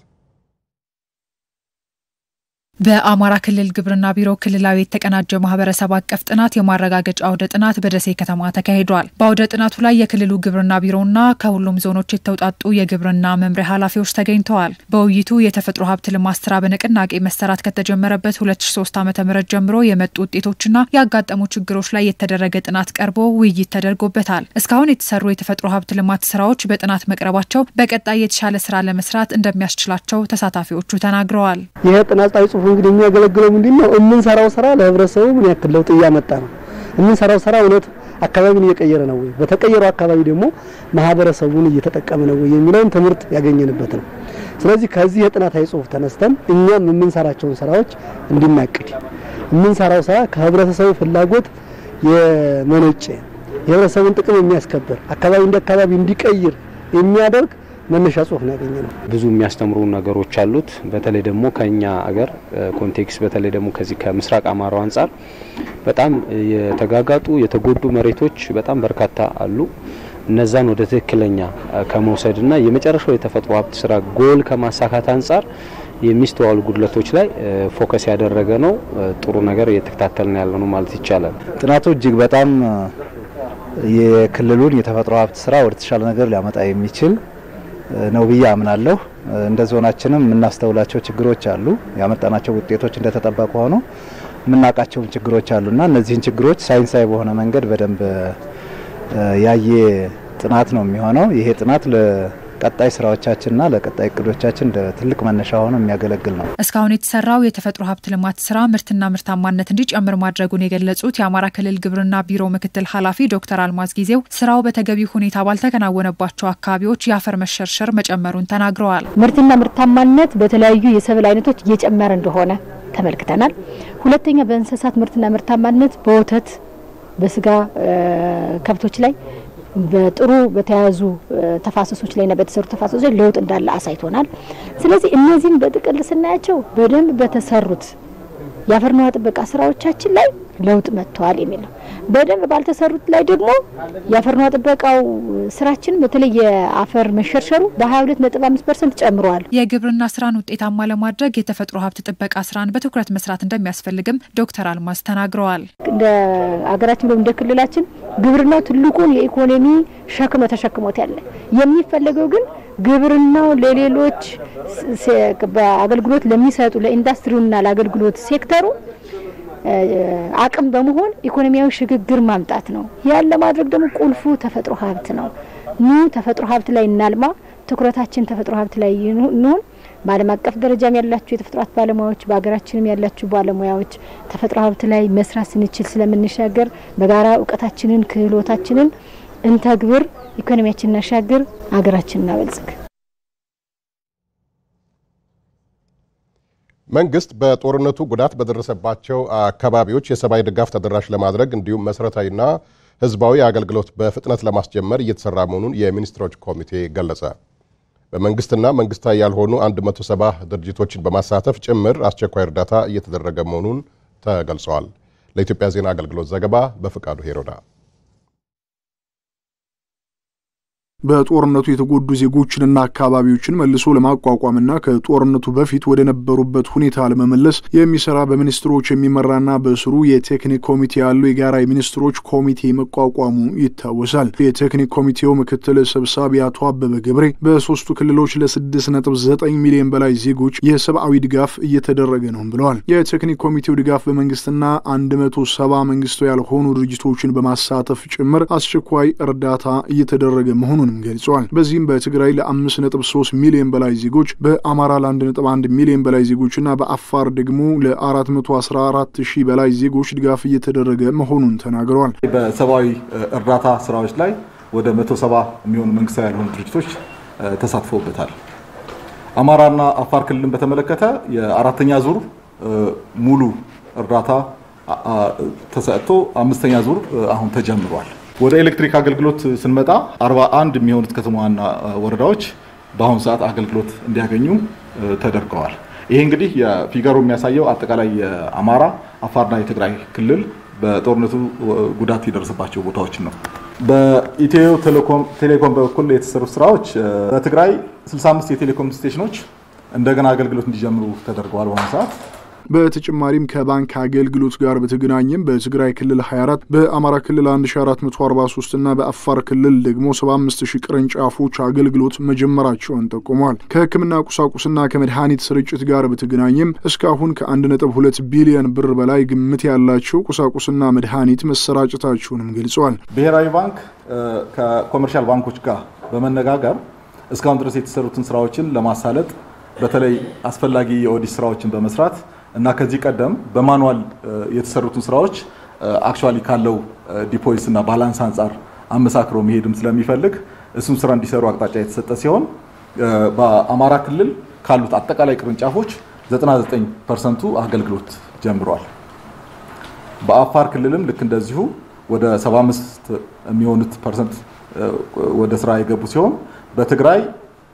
በአማራ ክልል ግብርና ቢሮ ክልላዊ የተቀናጀ ማህበረሰብ አቀፍ ጥናት የማረጋገጫ አውደ ጥናት በደሴ ከተማ ተካሂዷል። በአውደ ጥናቱ ላይ የክልሉ ግብርና ቢሮና ከሁሉም ዞኖች የተውጣጡ የግብርና መምሪያ ኃላፊዎች ተገኝተዋል። በውይይቱ የተፈጥሮ ሀብት ልማት ስራ በንቅናቄ መሰራት ከተጀመረበት 2003 ዓ ም ጀምሮ የመጡ ውጤቶችና ያጋጠሙ ችግሮች ላይ የተደረገ ጥናት ቀርቦ ውይይት ተደርጎበታል። እስካሁን የተሰሩ የተፈጥሮ ሀብት ልማት ስራዎች በጥናት መቅረባቸው በቀጣይ የተሻለ ስራ ለመስራት እንደሚያስችላቸው ተሳታፊዎቹ ተናግረዋል። ይህ ጥናታዊ ጽሁፍ እንግዲህ የሚያገለግለው ምንድን ነው? የምንሰራው ስራ ለህብረተሰቡ ምን ያክል ለውጥ እያመጣ ነው? የምንሰራው ስራ እውነት አካባቢን እየቀየረ ነው ወይ? በተቀየረው አካባቢ ደግሞ ማህበረሰቡን እየተጠቀመ ነው ወይ የሚለውን ትምህርት ያገኘንበት ነው። ስለዚህ ከዚህ የጥናታዊ ጽሁፍ ተነስተን እኛም የምንሰራቸውን ስራዎች እንድናቅድ የምንሰራው ስራ ከህብረተሰቡ ፍላጎት የመነጨ የህብረተሰቡን ጥቅም የሚያስከብር አካባቢ እንደ አካባቢ እንዲቀይር የሚያደርግ መነሻ ጽሁፍ ነው ያገኘ ነው። ብዙ የሚያስተምሩ ነገሮች አሉት። በተለይ ደግሞ ከኛ አገር ኮንቴክስት በተለይ ደግሞ ከዚህ ከምስራቅ አማራው አንጻር በጣም የተጋጋጡ የተጎዱ መሬቶች በጣም በርካታ አሉ። እነዛን ወደ ትክክለኛ ከመውሰድና የመጨረሻው የተፈጥሮ ሀብት ስራ ጎል ከማሳካት አንጻር የሚስተዋሉ ጉድለቶች ላይ ፎከስ ያደረገ ነው። ጥሩ ነገር እየተከታተልን ያለ ነው ማለት ይቻላል። ጥናቱ እጅግ በጣም የክልሉን የተፈጥሮ ሀብት ስራ ወደ ተሻለ ነገር ሊያመጣ የሚችል ነው ብዬ አምናለሁ። እንደ ዞናችንም የምናስተውላቸው ችግሮች አሉ። ያመጣናቸው ውጤቶች እንደተጠበቁ ሆኖ የምናውቃቸውም ችግሮች አሉና እነዚህን ችግሮች ሳይንሳዊ በሆነ መንገድ በደንብ ያየ ጥናት ነው የሚሆነው። ይሄ ጥናት ለቀጣይ ስራዎቻችንና ለቀጣይ እቅዶቻችን እንደ ትልቅ መነሻ ሆኖ የሚያገለግል ነው። እስካሁን የተሰራው የተፈጥሮ ሀብት ልማት ስራ ምርትና ምርታማነት እንዲጨምር ማድረጉን የገለጹት የአማራ ክልል ግብርና ቢሮ ምክትል ኃላፊ ዶክተር አልማዝ ጊዜው ስራው በተገቢ ሁኔታ ባልተከናወነባቸው አካባቢዎች የአፈር መሸርሸር መጨመሩን ተናግረዋል። ምርትና ምርታማነት በተለያዩ የሰብል አይነቶች እየጨመረ እንደሆነ ተመልክተናል። ሁለተኛ በእንስሳት ምርትና ምርታማነት በወተት በስጋ ከብቶች ላይ በጥሩ በተያያዙ ተፋሰሶች ላይና በተሰሩ ተፋሰሶች ላይ ለውጥ እንዳለ አሳይቶናል። ስለዚህ እነዚህም በጥቅል ስናያቸው በደንብ በተሰሩት የአፈርና ውሃ ጥበቃ ስራዎቻችን ላይ ለውጥ መጥተዋል የሚል ነው። በደንብ ባልተሰሩት ላይ ደግሞ የአፈርና ውሃ ጥበቃው ስራችን በተለይ የአፈር መሸርሸሩ በ22.5 ፐርሰንት ጨምረዋል። የግብርና ስራን ውጤታማ ለማድረግ የተፈጥሮ ሀብት ጥበቃ ስራን በትኩረት መስራት እንደሚያስፈልግም ዶክተር አልማዝ ተናግረዋል። እንደ አገራችን ብሎም እንደ ክልላችን ግብርናው ትልቁን የኢኮኖሚ ሸክም ተሸክሞት ያለ የሚፈለገው ግን ግብርናው ለሌሎች በአገልግሎት ለሚሰጡ ለኢንዱስትሪውና ለአገልግሎት ሴክተሩ አቅም በመሆን ኢኮኖሚያዊ ሽግግር ማምጣት ነው። ያን ለማድረግ ደግሞ ቁልፉ ተፈጥሮ ሀብት ነው። ኑ ተፈጥሮ ሀብት ላይ እናልማ፣ ትኩረታችን ተፈጥሮ ሀብት ላይ ይኑን። በዓለም አቀፍ ደረጃም ያላችሁ የተፈጥሮ ሀብት ባለሙያዎች በሀገራችንም ያላችሁ ባለሙያዎች ተፈጥሮ ሀብት ላይ መስራት ስንችል ስለምንሻገር በጋራ እውቀታችንን ክህሎታችንን እንተግብር፣ ኢኮኖሚያችንን እናሻግር፣ ሀገራችንን እናበልጽግ። መንግስት በጦርነቱ ጉዳት በደረሰባቸው አካባቢዎች የሰብአዊ ድጋፍ ተደራሽ ለማድረግ እንዲሁም መሰረታዊና ህዝባዊ አገልግሎት በፍጥነት ለማስጀመር እየተሰራ መሆኑን የሚኒስትሮች ኮሚቴ ገለጸ። በመንግስትና መንግስታዊ ያልሆኑ 170 ድርጅቶችን በማሳተፍ ጭምር አስቸኳይ እርዳታ እየተደረገ መሆኑን ተገልጸዋል። ለኢትዮጵያ ዜና አገልግሎት ዘገባ በፍቃዱ ሄሮዳ በጦርነቱ የተጎዱ ዜጎችንና አካባቢዎችን መልሶ ለማቋቋምና ከጦርነቱ በፊት ወደ ነበሩበት ሁኔታ ለመመለስ የሚሰራ በሚኒስትሮች የሚመራና በስሩ የቴክኒክ ኮሚቴ ያለው የጋራ የሚኒስትሮች ኮሚቴ መቋቋሙ ይታወሳል። የቴክኒክ ኮሚቴው ምክትል ሰብሳቢ አቶ አበበ ገብሬ በሶስቱ ክልሎች ለስድስት ነጥብ ዘጠኝ ሚሊዮን በላይ ዜጎች የሰብአዊ ድጋፍ እየተደረገ ነው ብለዋል። የቴክኒክ ኮሚቴው ድጋፍ በመንግስትና አንድ መቶ ሰባ መንግስታዊ ያልሆኑ ድርጅቶችን በማሳተፍ ጭምር አስቸኳይ እርዳታ እየተደረገ መሆኑን መሆኑንም ገልጸዋል። በዚህም በትግራይ ለአምስት ነጥብ ሶስት ሚሊዮን በላይ ዜጎች በአማራ ለአንድ ነጥብ አንድ ሚሊዮን በላይ ዜጎችና በአፋር ደግሞ ለአራት መቶ አስራ አራት ሺህ በላይ ዜጎች ድጋፍ እየተደረገ መሆኑን ተናግረዋል። በሰብአዊ እርዳታ ስራዎች ላይ ወደ መቶ ሰባ የሚሆኑ መንግስታዊ ያልሆኑ ድርጅቶች ተሳትፈውበታል። አማራና አፋር ክልልን በተመለከተ የአራተኛ ዙር ሙሉ እርዳታ ተሰጥቶ አምስተኛ ዙር አሁን ተጀምሯል። ወደ ኤሌክትሪክ አገልግሎት ስንመጣ 41 የሚሆኑት ከተማዋና ወረዳዎች በአሁኑ ሰዓት አገልግሎት እንዲያገኙ ተደርገዋል። ይሄ እንግዲህ የፊገሩ የሚያሳየው አጠቃላይ የአማራ አፋርና የትግራይ ክልል በጦርነቱ ጉዳት የደረሰባቸው ቦታዎችን ነው። በኢትዮ ቴሌኮም በኩል የተሰሩ ስራዎች በትግራይ 65 የቴሌኮም ስቴሽኖች እንደገና አገልግሎት እንዲጀምሩ ተደርገዋል በአሁኑ ሰዓት በተጨማሪም ከባንክ አገልግሎት ጋር በተገናኘም በትግራይ ክልል 24 በአማራ ክልል 1443 እና በአፋር ክልል ደግሞ 75000 ቅርንጫፎች አገልግሎት መጀመራቸውን ጠቁመዋል። ከሕክምና ቁሳቁስና ከመድኃኒት ስርጭት ጋር በተገናኘም እስካሁን ከ1.2 ቢሊዮን ብር በላይ ግምት ያላቸው ቁሳቁስና መድኃኒት መሰራጨታቸውንም ገልጸዋል። ብሔራዊ ባንክ ከኮመርሻል ባንኮች ጋር በመነጋገር እስካሁን ድረስ የተሰሩትን ስራዎችን ለማሳለጥ በተለይ አስፈላጊ የኦዲት ስራዎችን በመስራት እና ከዚህ ቀደም በማኑዋል የተሰሩትን ስራዎች አክቹዋሊ ካለው ዲፖዚት እና ባላንስ አንጻር አመሳክሮ መሄድም ስለሚፈልግ እሱም ስራ እንዲሰሩ አቅጣጫ የተሰጠ ሲሆን በአማራ ክልል ካሉት አጠቃላይ ቅርንጫፎች 99 ፐርሰንቱ አገልግሎት ጀምሯል። በአፋር ክልልም ልክ እንደዚሁ ወደ 75 የሚሆኑት ፐርሰንት ወደ ስራ የገቡ ሲሆን በትግራይ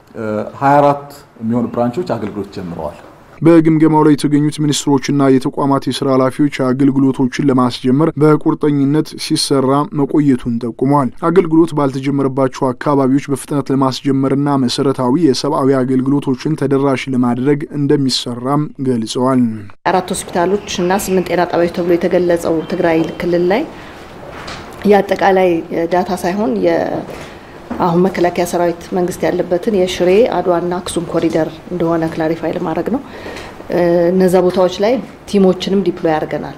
24 የሚሆኑ ብራንቾች አገልግሎት ጀምረዋል። በግምገማው ላይ የተገኙት ሚኒስትሮችና የተቋማት የስራ ኃላፊዎች አገልግሎቶችን ለማስጀመር በቁርጠኝነት ሲሰራ መቆየቱን ጠቁመዋል። አገልግሎት ባልተጀመረባቸው አካባቢዎች በፍጥነት ለማስጀመርና መሰረታዊ የሰብአዊ አገልግሎቶችን ተደራሽ ለማድረግ እንደሚሰራም ገልጸዋል። አራት ሆስፒታሎች እና ስምንት ጤና ጣቢያዎች ተብሎ የተገለጸው ትግራይ ክልል ላይ የአጠቃላይ ዳታ ሳይሆን አሁን መከላከያ ሰራዊት መንግስት ያለበትን የሽሬ አድዋና አክሱም ኮሪደር እንደሆነ ክላሪፋይ ለማድረግ ነው። እነዛ ቦታዎች ላይ ቲሞችንም ዲፕሎይ አድርገናል።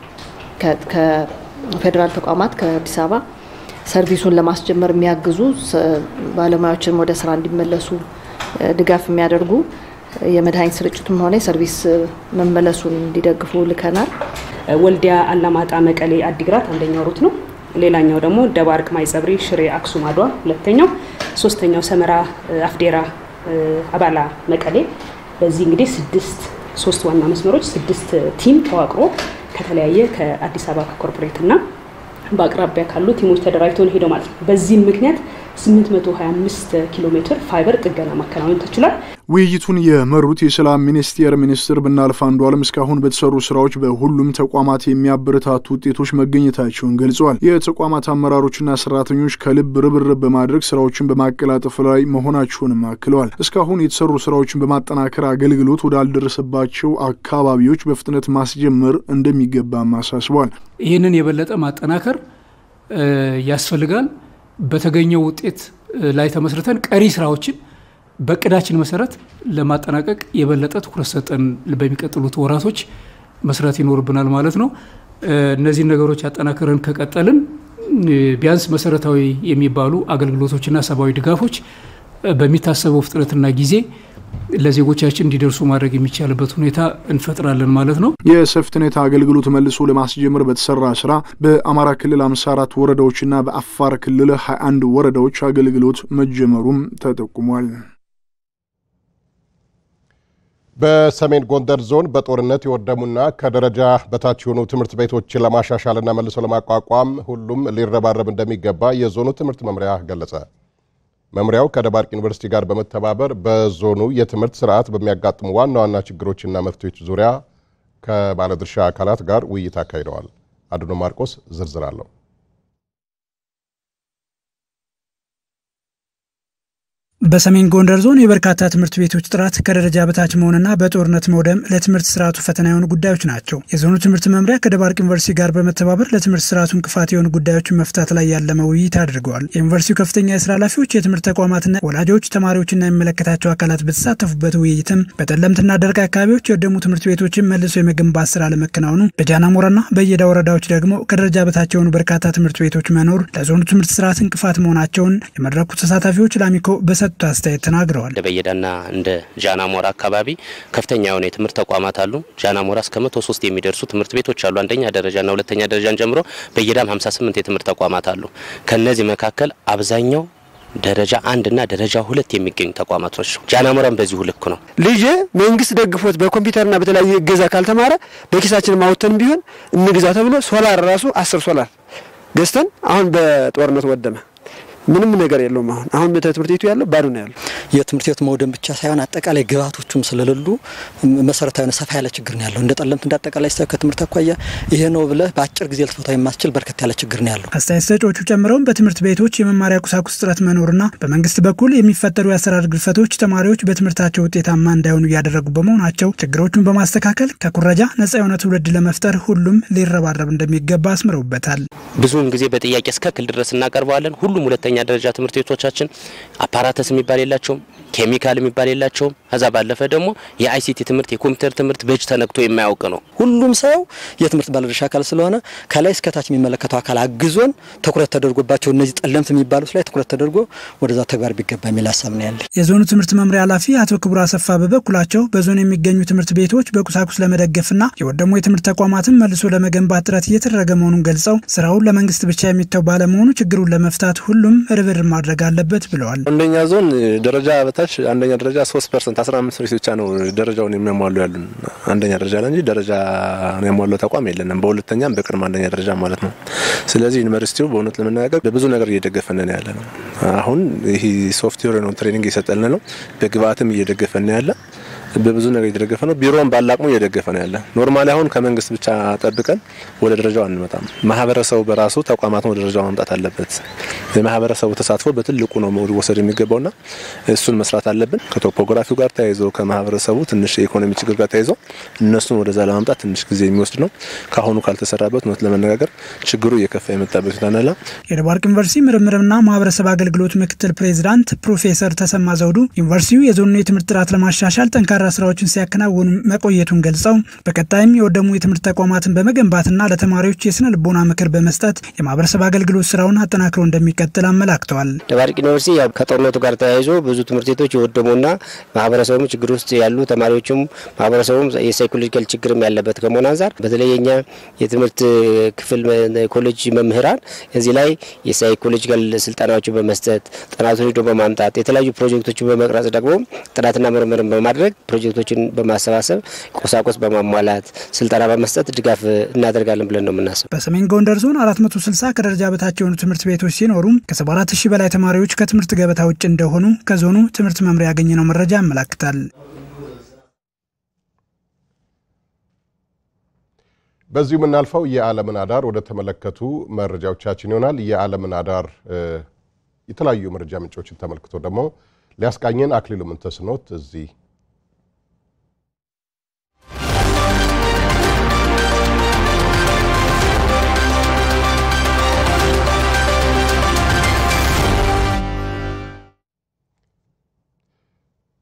ከፌዴራል ተቋማት ከአዲስ አበባ ሰርቪሱን ለማስጀመር የሚያግዙ ባለሙያዎችንም ወደ ስራ እንዲመለሱ ድጋፍ የሚያደርጉ የመድኃኒት ስርጭቱም ሆነ የሰርቪስ መመለሱን እንዲደግፉ ልከናል። ወልዲያ፣ አላማጣ፣ መቀሌ፣ አዲግራት አንደኛው ሩት ነው። ሌላኛው ደግሞ ደባርቅ፣ ማይጸብሪ፣ ሽሬ፣ አክሱም፣ አድዋ ሁለተኛው፣ ሶስተኛው ሰመራ፣ አፍዴራ፣ አባላ፣ መቀሌ። በዚህ እንግዲህ ስድስት ሶስት ዋና መስመሮች ስድስት ቲም ተዋቅሮ ከተለያየ ከአዲስ አበባ ከኮርፖሬት እና በአቅራቢያ ካሉ ቲሞች ተደራጅተው ነው ሄደው ማለት ነው። በዚህም ምክንያት 825 ኪሎ ሜትር ፋይበር ጥገና ማከናወን ተችሏል። ውይይቱን የመሩት የሰላም ሚኒስቴር ሚኒስትር ብናልፍ አንዱዓለም እስካሁን በተሰሩ ስራዎች በሁሉም ተቋማት የሚያበረታቱ ውጤቶች መገኘታቸውን ገልጸዋል። የተቋማት አመራሮችና ሰራተኞች ከልብ ርብርብ በማድረግ ስራዎችን በማቀላጠፍ ላይ መሆናቸውንም አክለዋል። እስካሁን የተሰሩ ስራዎችን በማጠናከር አገልግሎት ወዳልደረሰባቸው አካባቢዎች በፍጥነት ማስጀመር እንደሚገባም አሳስበዋል። ይህንን የበለጠ ማጠናከር ያስፈልጋል። በተገኘው ውጤት ላይ ተመስርተን ቀሪ ስራዎችን በእቅዳችን መሰረት ለማጠናቀቅ የበለጠ ትኩረት ሰጠን በሚቀጥሉት ወራቶች መስራት ይኖርብናል ማለት ነው። እነዚህን ነገሮች አጠናክረን ከቀጠልን ቢያንስ መሰረታዊ የሚባሉ አገልግሎቶችና ሰብአዊ ድጋፎች በሚታሰበው ፍጥነትና ጊዜ ለዜጎቻችን እንዲደርሱ ማድረግ የሚቻልበት ሁኔታ እንፈጥራለን ማለት ነው። የሴፍትኔት አገልግሎት መልሶ ለማስጀመር በተሰራ ስራ በአማራ ክልል 54 ወረዳዎችና በአፋር ክልል 21 ወረዳዎች አገልግሎት መጀመሩም ተጠቁሟል። በሰሜን ጎንደር ዞን በጦርነት የወደሙና ከደረጃ በታች የሆኑ ትምህርት ቤቶችን ለማሻሻልና መልሶ ለማቋቋም ሁሉም ሊረባረብ እንደሚገባ የዞኑ ትምህርት መምሪያ ገለጸ። መምሪያው ከደባርቅ ዩኒቨርሲቲ ጋር በመተባበር በዞኑ የትምህርት ስርዓት በሚያጋጥሙ ዋና ዋና ችግሮችና መፍትሄዎች ዙሪያ ከባለድርሻ አካላት ጋር ውይይት አካሂደዋል። አድኖ ማርቆስ ዝርዝር አለው። በሰሜን ጎንደር ዞን የበርካታ ትምህርት ቤቶች ጥራት ከደረጃ በታች መሆንና በጦርነት መውደም ለትምህርት ስርዓቱ ፈተና የሆኑ ጉዳዮች ናቸው። የዞኑ ትምህርት መምሪያ ከደባርቅ ዩኒቨርሲቲ ጋር በመተባበር ለትምህርት ስርዓቱ እንቅፋት የሆኑ ጉዳዮችን መፍታት ላይ ያለመ ውይይት አድርገዋል። የዩኒቨርሲቲው ከፍተኛ የስራ ኃላፊዎች፣ የትምህርት ተቋማትና ወላጆች፣ ተማሪዎችና የሚመለከታቸው አካላት በተሳተፉበት ውይይትም በጠለምትና ደርቅ አካባቢዎች የወደሙ ትምህርት ቤቶችን መልሶ የመገንባት ስራ ለመከናወኑ፣ በጃናሞራና በየዳ ወረዳዎች ደግሞ ከደረጃ በታች የሆኑ በርካታ ትምህርት ቤቶች መኖር ለዞኑ ትምህርት ስርዓት እንቅፋት መሆናቸውን የመድረኩ ተሳታፊዎች ለአሚኮ በሰጡት አስተያየት ተናግረዋል። እንደ በየዳና እንደ ጃናሞራ አካባቢ ከፍተኛ የሆነ የትምህርት ተቋማት አሉ። ጃናሞራ እስከ መቶ ሶስት የሚደርሱ ትምህርት ቤቶች አሉ። አንደኛ ደረጃና ሁለተኛ ደረጃን ጨምሮ በየዳም 58 የትምህርት ተቋማት አሉ። ከነዚህ መካከል አብዛኛው ደረጃ አንድና ደረጃ ሁለት የሚገኙ ተቋማት ናቸው። ጃናሞራም በዚሁ ልክ ነው። ልጄ መንግስት ደግፎት በኮምፒውተርና በተለያየ እገዛ ካልተማረ በኪሳችን ማውተን ቢሆን እንግዛ ተብሎ ሶላር ራሱ አስር ሶላር ገዝተን አሁን በጦርነት ወደመ። ምንም ነገር የለውም። አሁን አሁን ትምህርት ቤቱ ያለው ባዶ ነው ያለው። የትምህርት ቤቱ መውደም ብቻ ሳይሆን አጠቃላይ ግብዓቶቹም ስለሌሉ መሰረታዊ ሰፋ ያለ ችግር ነው ያለው። እንደ ጠለምት እንደ አጠቃላይ ከትምህርት አኳያ ይሄ ነው ብለህ በአጭር ጊዜ ልትፈታው የማስችል በርከት ያለ ችግር ነው ያለው። አስተያየት ሰጪዎቹ ጨምረውም በትምህርት ቤቶች የመማሪያ ቁሳቁስ እጥረት መኖርና በመንግስት በኩል የሚፈጠሩ የአሰራር ግድፈቶች ተማሪዎች በትምህርታቸው ውጤታማ እንዳይሆኑ እያደረጉ በመሆናቸው ችግሮቹን በማስተካከል ከኩረጃ ነጻ የሆነ ትውልድ ለመፍጠር ሁሉም ሊረባረብ እንደሚገባ አስምረውበታል። ብዙውን ጊዜ በጥያቄ እስከ ክል ድረስ እናቀርበዋለን። ሁሉም ሁለተኛ ደረጃ ትምህርት ቤቶቻችን አፓራተስ የሚባል የላቸውም፣ ኬሚካል የሚባል የላቸውም። ከዛ ባለፈ ደግሞ የአይሲቲ ትምህርት የኮምፒውተር ትምህርት በእጅ ተነክቶ የማያውቅ ነው። ሁሉም ሰው የትምህርት ባለድርሻ አካል ስለሆነ ከላይ እስከታች የሚመለከተው አካል አግዞን ትኩረት ተደርጎባቸው እነዚህ ጠለምት የሚባሉት ላይ ትኩረት ተደርጎ ወደዛ ተግባር ቢገባ የሚል ሀሳብ ነው ያለ። የዞኑ ትምህርት መምሪያ ኃላፊ አቶ ክቡር አሰፋ በበኩላቸው በዞኑ የሚገኙ ትምህርት ቤቶች በቁሳቁስ ለመደገፍና የወደሙ የትምህርት ተቋማትን መልሶ ለመገንባት ጥረት እየተደረገ መሆኑን ገልጸው ስራውን ለመንግስት ብቻ የሚተው ባለመሆኑ ችግሩን ለመፍታት ሁሉም ርብር ማድረግ አለበት ብለዋል። አንደኛ ዞን ደረጃ በታች አንደኛ ደረጃ ሶስት ፐርሰንት አስራ አምስት ብቻ ነው ደረጃውን የሚያሟሉ ያሉን አንደኛ ደረጃ ላይ እንጂ ደረጃ የሚያሟሉ ተቋም የለንም። በሁለተኛም በቅድመ አንደኛ ደረጃ ማለት ነው። ስለዚህ ዩኒቨርሲቲው በእውነት ለመነጋገር በብዙ ነገር እየደገፈን ነው ያለ ነው። አሁን ይህ ሶፍትዌር ነው ትሬኒንግ እየሰጠን ነው። በግብአትም እየደገፈን ነው ያለ በብዙ ነገር እየተደገፈ ነው። ቢሮውን ባላቅሙ እየደገፈ ነው ያለ። ኖርማሊ አሁን ከመንግስት ብቻ ጠብቀን ወደ ደረጃው አንመጣም። ማህበረሰቡ በራሱ ተቋማትን ወደ ደረጃው ማምጣት አለበት። የማህበረሰቡ ተሳትፎ በትልቁ ነው መወሰድ የሚገባውና እሱን መስራት አለብን። ከቶፖግራፊው ጋር ተያይዞ ከማህበረሰቡ ትንሽ የኢኮኖሚ ችግር ጋር ተያይዞ እነሱን ወደዛ ለማምጣት ትንሽ ጊዜ የሚወስድ ነው። ከአሁኑ ካልተሰራበት እውነት ለመነጋገር ችግሩ እየከፋ የመጣበት ሁኔታ ነው። የደባርቅ ዩኒቨርሲቲ ምርምርና ማህበረሰብ አገልግሎት ምክትል ፕሬዚዳንት ፕሮፌሰር ተሰማ ዘውዱ ዩኒቨርሲቲው የዞኑን የትምህርት ጥራት ለማሻሻል ጠንካራ ስራዎችን ሲያከናውኑ መቆየቱን ገልጸው በቀጣይም የወደሙ የትምህርት ተቋማትን በመገንባትና ለተማሪዎች የስነ ልቦና ምክር በመስጠት የማህበረሰብ አገልግሎት ስራውን አጠናክሮ እንደሚቀጥል አመላክተዋል። ደባርቅ ዩኒቨርሲቲ ያው ከጦርነቱ ጋር ተያይዞ ብዙ ትምህርት ቤቶች የወደሙና ማህበረሰቡም ችግር ውስጥ ያሉ ተማሪዎችም ማህበረሰቡም የሳይኮሎጂካል ችግርም ያለበት ከመሆን አንጻር በተለይ የኛ የትምህርት ክፍል ኮሌጅ መምህራን እዚህ ላይ የሳይኮሎጂካል ስልጠናዎችን በመስጠት ጥናቶች ሄዶ በማምጣት የተለያዩ ፕሮጀክቶችን በመቅረጽ ደግሞ ጥናትና ምርምርን በማድረግ ፕሮጀክቶችን በማሰባሰብ ቁሳቁስ በማሟላት ስልጠና በመስጠት ድጋፍ እናደርጋለን ብለን ነው የምናስብ። በሰሜን ጎንደር ዞን 460 ከደረጃ በታች የሆኑ ትምህርት ቤቶች ሲኖሩም ከ74 ሺህ በላይ ተማሪዎች ከትምህርት ገበታ ውጭ እንደሆኑ ከዞኑ ትምህርት መምሪያ ያገኘነው መረጃ ያመላክታል። በዚሁ የምናልፈው የዓለምን አዳር ወደ ተመለከቱ መረጃዎቻችን ይሆናል። የዓለምን አዳር የተለያዩ መረጃ ምንጮችን ተመልክቶ ደግሞ ሊያስቃኘን አክሊሉ ምንተስኖት እዚህ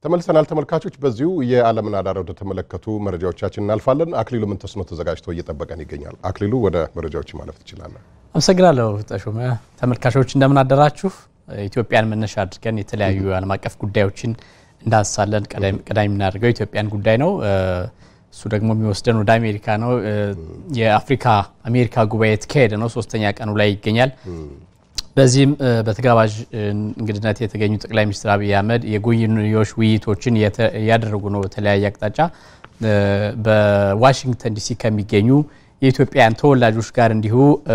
ተመልሰናል ተመልካቾች። በዚሁ የዓለምን አዳር ወደ ተመለከቱ መረጃዎቻችን እናልፋለን። አክሊሉ ምን ተስኖ ተዘጋጅቶ እየጠበቀን ይገኛል። አክሊሉ ወደ መረጃዎች ማለፍ ትችላለን። አመሰግናለሁ ተሾመ። ተመልካቾች እንደምን አደራችሁ። ኢትዮጵያን መነሻ አድርገን የተለያዩ ዓለም አቀፍ ጉዳዮችን እንዳስሳለን። ቀዳሚ የምናደርገው ኢትዮጵያን ጉዳይ ነው። እሱ ደግሞ የሚወስደን ወደ አሜሪካ ነው። የአፍሪካ አሜሪካ ጉባኤ የተካሄደ ነው። ሶስተኛ ቀኑ ላይ ይገኛል። በዚህም በተጋባዥ እንግድነት የተገኙ ጠቅላይ ሚኒስትር አብይ አህመድ የጎንዮሽ ውይይቶችን እያደረጉ ነው። በተለያየ አቅጣጫ በዋሽንግተን ዲሲ ከሚገኙ የኢትዮጵያውያን ተወላጆች ጋር እንዲሁ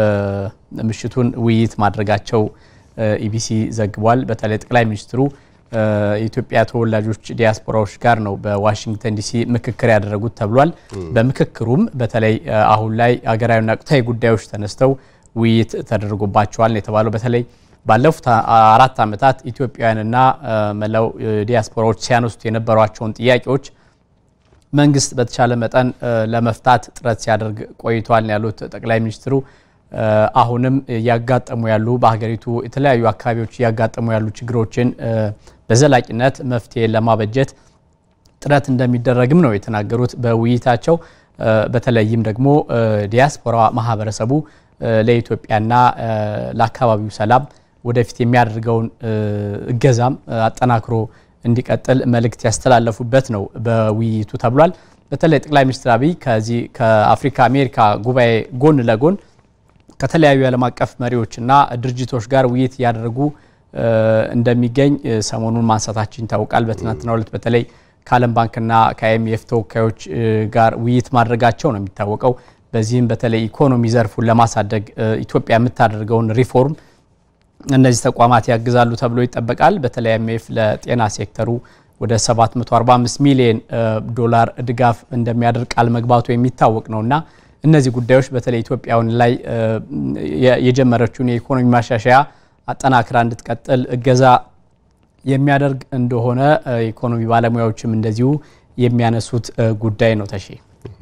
ምሽቱን ውይይት ማድረጋቸው ኢቢሲ ዘግቧል። በተለይ ጠቅላይ ሚኒስትሩ የኢትዮጵያ ተወላጆች ዲያስፖራዎች ጋር ነው በዋሽንግተን ዲሲ ምክክር ያደረጉት ተብሏል። በምክክሩም በተለይ አሁን ላይ ሀገራዊና ወቅታዊ ጉዳዮች ተነስተው ውይይት ተደርጎባቸዋል የተባለው በተለይ ባለፉት አራት ዓመታት ኢትዮጵያውያንና መላው ዲያስፖራዎች ሲያነሱት የነበሯቸውን ጥያቄዎች መንግስት በተቻለ መጠን ለመፍታት ጥረት ሲያደርግ ቆይቷል ያሉት ጠቅላይ ሚኒስትሩ አሁንም እያጋጠሙ ያሉ በሀገሪቱ የተለያዩ አካባቢዎች እያጋጠሙ ያሉ ችግሮችን በዘላቂነት መፍትሄ ለማበጀት ጥረት እንደሚደረግም ነው የተናገሩት በውይይታቸው። በተለይም ደግሞ ዲያስፖራ ማህበረሰቡ ለኢትዮጵያና ለአካባቢው ሰላም ወደፊት የሚያደርገውን እገዛም አጠናክሮ እንዲቀጥል መልእክት ያስተላለፉበት ነው በውይይቱ ተብሏል። በተለይ ጠቅላይ ሚኒስትር አብይ ከዚህ ከአፍሪካ አሜሪካ ጉባኤ ጎን ለጎን ከተለያዩ የዓለም አቀፍ መሪዎችና ድርጅቶች ጋር ውይይት እያደረጉ እንደሚገኝ ሰሞኑን ማንሳታችን ይታወቃል። በትናንትናው ዕለት በተለይ ከዓለም ባንክና ከአይኤምኤፍ ተወካዮች ጋር ውይይት ማድረጋቸው ነው የሚታወቀው። በዚህም በተለይ ኢኮኖሚ ዘርፉን ለማሳደግ ኢትዮጵያ የምታደርገውን ሪፎርም እነዚህ ተቋማት ያግዛሉ ተብሎ ይጠበቃል። በተለይ አይኤምኤፍ ለጤና ሴክተሩ ወደ 745 ሚሊዮን ዶላር ድጋፍ እንደሚያደርግ ቃል መግባቱ የሚታወቅ ነውና እነዚህ ጉዳዮች በተለይ ኢትዮጵያውን ላይ የጀመረችውን የኢኮኖሚ ማሻሻያ አጠናክራ እንድትቀጥል እገዛ የሚያደርግ እንደሆነ የኢኮኖሚ ባለሙያዎችም እንደዚሁ የሚያነሱት ጉዳይ ነው። ተሼ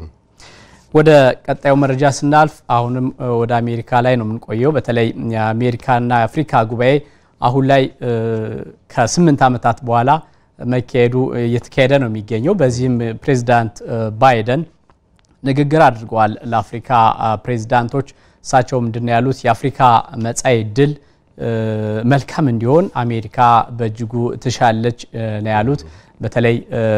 ወደ ቀጣዩ መረጃ ስናልፍ አሁንም ወደ አሜሪካ ላይ ነው የምንቆየው። በተለይ የአሜሪካና የአፍሪካ ጉባኤ አሁን ላይ ከስምንት ዓመታት በኋላ መካሄዱ እየተካሄደ ነው የሚገኘው። በዚህም ፕሬዚዳንት ባይደን ንግግር አድርገዋል ለአፍሪካ ፕሬዚዳንቶች። እሳቸው ምንድን ነው ያሉት? የአፍሪካ መጻኢ ድል መልካም እንዲሆን አሜሪካ በእጅጉ ትሻለች ነው ያሉት። በተለይ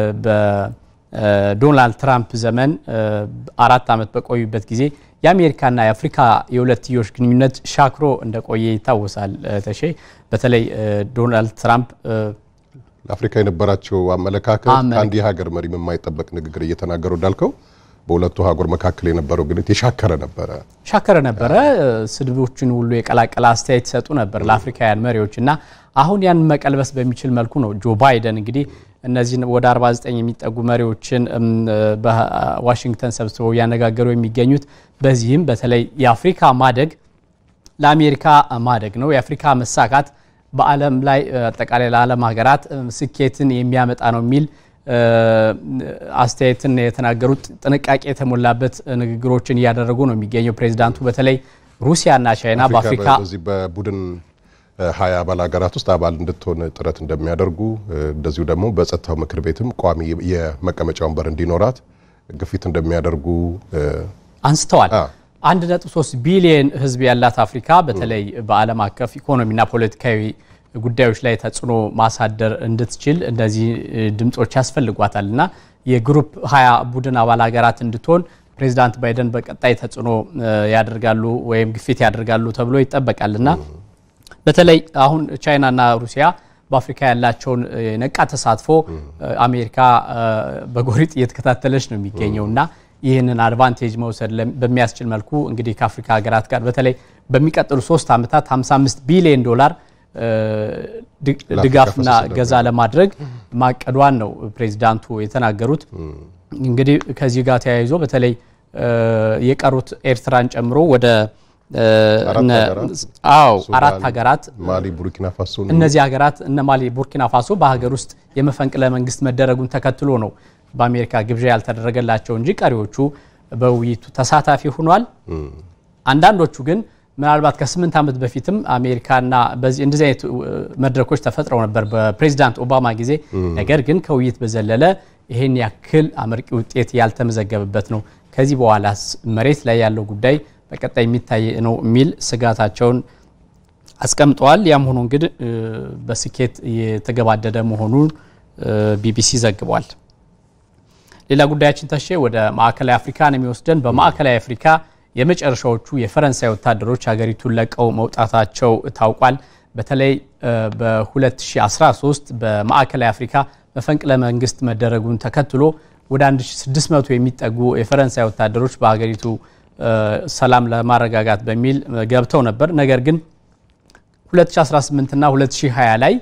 በዶናልድ ትራምፕ ዘመን አራት ዓመት በቆዩበት ጊዜ የአሜሪካና የአፍሪካ የሁለትዮሽ ግንኙነት ሻክሮ እንደቆየ ይታወሳል። ተሼ በተለይ ዶናልድ ትራምፕ ለአፍሪካ የነበራቸው አመለካከት ከአንድ የሀገር መሪም የማይጠበቅ ንግግር እየተናገሩ እንዳልከው በሁለቱ ሀገር መካከል የነበረው ግንኙነት የሻከረ ነበረ ሻከረ ነበረ። ስድቦችን ሁሉ የቀላቀለ አስተያየት ይሰጡ ነበር ለአፍሪካውያን መሪዎች እና አሁን ያን መቀልበስ በሚችል መልኩ ነው ጆ ባይደን እንግዲህ እነዚህን ወደ 49 የሚጠጉ መሪዎችን በዋሽንግተን ሰብስበው እያነጋገሩ የሚገኙት። በዚህም በተለይ የአፍሪካ ማደግ ለአሜሪካ ማደግ ነው። የአፍሪካ መሳካት በዓለም ላይ አጠቃላይ ለዓለም ሀገራት ስኬትን የሚያመጣ ነው የሚል አስተያየትን የተናገሩት ጥንቃቄ የተሞላበት ንግግሮችን እያደረጉ ነው የሚገኘው ፕሬዚዳንቱ። በተለይ ሩሲያና ቻይና በአፍሪካ በዚህ በቡድን ሀያ አባል ሀገራት ውስጥ አባል እንድትሆን ጥረት እንደሚያደርጉ እንደዚሁ ደግሞ በጸጥታው ምክር ቤትም ቋሚ የመቀመጫ ወንበር እንዲኖራት ግፊት እንደሚያደርጉ አንስተዋል። አንድ ነጥብ ሶስት ቢሊየን ሕዝብ ያላት አፍሪካ በተለይ በዓለም አቀፍ ኢኮኖሚና ፖለቲካዊ ጉዳዮች ላይ ተጽዕኖ ማሳደር እንድትችል እነዚህ ድምጾች ያስፈልጓታል እና የግሩፕ ሀያ ቡድን አባል ሀገራት እንድትሆን ፕሬዚዳንት ባይደን በቀጣይ ተጽዕኖ ያደርጋሉ ወይም ግፊት ያደርጋሉ ተብሎ ይጠበቃል እና በተለይ አሁን ቻይናና ሩሲያ በአፍሪካ ያላቸውን ነቃ ተሳትፎ አሜሪካ በጎሪጥ እየተከታተለች ነው የሚገኘው እና ይህንን አድቫንቴጅ መውሰድ በሚያስችል መልኩ እንግዲህ ከአፍሪካ ሀገራት ጋር በተለይ በሚቀጥሉ ሶስት ዓመታት 55 ቢሊዮን ዶላር ድጋፍና ገዛ ለማድረግ ማቀዷን ነው ፕሬዚዳንቱ የተናገሩት። እንግዲህ ከዚህ ጋር ተያይዞ በተለይ የቀሩት ኤርትራን ጨምሮ ወደ አዎ አራት ሀገራት ማሊ፣ ቡርኪና ፋሶ እነዚህ ሀገራት እነ ማሊ፣ ቡርኪና ፋሶ በሀገር ውስጥ የመፈንቅለ መንግስት መደረጉን ተከትሎ ነው በአሜሪካ ግብዣ ያልተደረገላቸው እንጂ ቀሪዎቹ በውይይቱ ተሳታፊ ሆኗል። አንዳንዶቹ ግን ምናልባት ከስምንት ዓመት በፊትም አሜሪካና በዚህ እንደዚህ አይነት መድረኮች ተፈጥረው ነበር በፕሬዚዳንት ኦባማ ጊዜ። ነገር ግን ከውይይት በዘለለ ይህን ያክል አመርቂ ውጤት ያልተመዘገበበት ነው። ከዚህ በኋላ መሬት ላይ ያለው ጉዳይ በቀጣይ የሚታይ ነው የሚል ስጋታቸውን አስቀምጠዋል። ያም ሆኖ እንግዲህ በስኬት የተገባደደ መሆኑን ቢቢሲ ዘግቧል። ሌላ ጉዳያችን ተሼ ወደ ማዕከላዊ አፍሪካ ነው የሚወስደን። በማዕከላዊ አፍሪካ የመጨረሻዎቹ የፈረንሳይ ወታደሮች ሀገሪቱን ለቀው መውጣታቸው ታውቋል። በተለይ በ2013 በማዕከላዊ አፍሪካ መፈንቅለ መንግስት መደረጉን ተከትሎ ወደ 1600 የሚጠጉ የፈረንሳይ ወታደሮች በሀገሪቱ ሰላም ለማረጋጋት በሚል ገብተው ነበር። ነገር ግን 2018 እና 2020 ላይ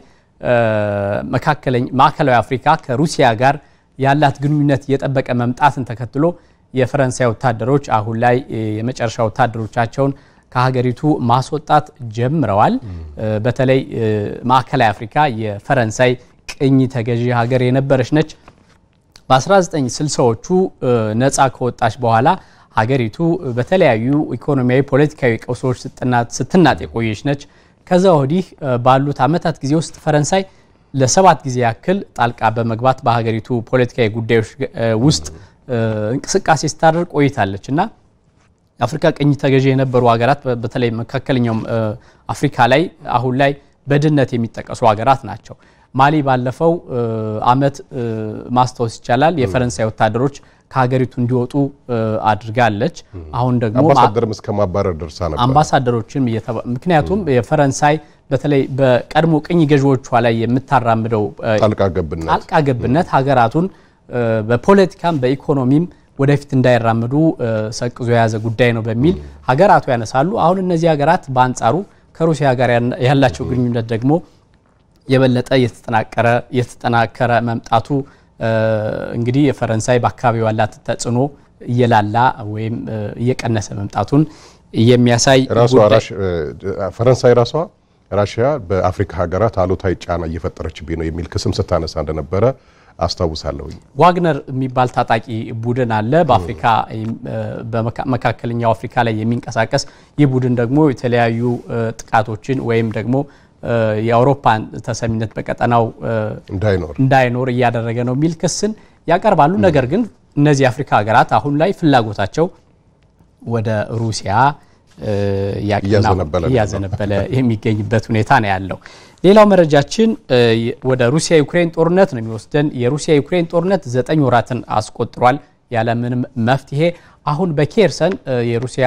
ማዕከላዊ አፍሪካ ከሩሲያ ጋር ያላት ግንኙነት እየጠበቀ መምጣትን ተከትሎ የፈረንሳይ ወታደሮች አሁን ላይ የመጨረሻ ወታደሮቻቸውን ከሀገሪቱ ማስወጣት ጀምረዋል። በተለይ ማዕከላዊ አፍሪካ የፈረንሳይ ቅኝ ተገዢ ሀገር የነበረች ነች። በ1960ዎቹ ነፃ ከወጣች በኋላ ሀገሪቱ በተለያዩ ኢኮኖሚያዊ፣ ፖለቲካዊ ቀውሶች ስትናጥ የቆየች ነች። ከዛ ወዲህ ባሉት ዓመታት ጊዜ ውስጥ ፈረንሳይ ለሰባት ጊዜ ያክል ጣልቃ በመግባት በሀገሪቱ ፖለቲካዊ ጉዳዮች ውስጥ እንቅስቃሴ ስታደርግ ቆይታለች እና አፍሪካ ቅኝ ተገዢ የነበሩ ሀገራት በተለይ መካከለኛው አፍሪካ ላይ አሁን ላይ በድህነት የሚጠቀሱ ሀገራት ናቸው። ማሊ ባለፈው ዓመት ማስታወስ ይቻላል የፈረንሳይ ወታደሮች ከሀገሪቱ እንዲወጡ አድርጋለች። አሁን ደግሞ አምባሳደርም እስከ ማባረር ደርሳ ነበር። አምባሳደሮችም ምክንያቱም የፈረንሳይ በተለይ በቀድሞ ቅኝ ገዢዎቿ ላይ የምታራምደው ጣልቃ ገብነት ጣልቃ ገብነት ሀገራቱን በፖለቲካም በኢኮኖሚም ወደፊት እንዳይራምዱ ሰቅዞ የያዘ ጉዳይ ነው በሚል ሀገራቱ ያነሳሉ። አሁን እነዚህ ሀገራት በአንጻሩ ከሩሲያ ጋር ያላቸው ግንኙነት ደግሞ የበለጠ የተጠናከረ መምጣቱ እንግዲህ የፈረንሳይ በአካባቢው ያላት ተጽዕኖ እየላላ ወይም እየቀነሰ መምጣቱን የሚያሳይ ፈረንሳይ ራሷ ራሽያ በአፍሪካ ሀገራት አሉታዊ ጫና እየፈጠረችብኝ ነው የሚል ክስም ስታነሳ እንደነበረ አስታውሳለሁ። ዋግነር የሚባል ታጣቂ ቡድን አለ በአፍሪካ በመካከለኛው አፍሪካ ላይ የሚንቀሳቀስ ይህ ቡድን ደግሞ የተለያዩ ጥቃቶችን ወይም ደግሞ የአውሮፓን ተሰሚነት በቀጠናው እንዳይኖር እያደረገ ነው የሚል ክስን ያቀርባሉ። ነገር ግን እነዚህ የአፍሪካ ሀገራት አሁን ላይ ፍላጎታቸው ወደ ሩሲያ እያዘነበለ የሚገኝበት ሁኔታ ነው ያለው። ሌላው መረጃችን ወደ ሩሲያ ዩክሬን ጦርነት ነው የሚወስደን። የሩሲያ ዩክሬን ጦርነት ዘጠኝ ወራትን አስቆጥሯል ያለምንም መፍትሄ። አሁን በኬርሰን የሩሲያ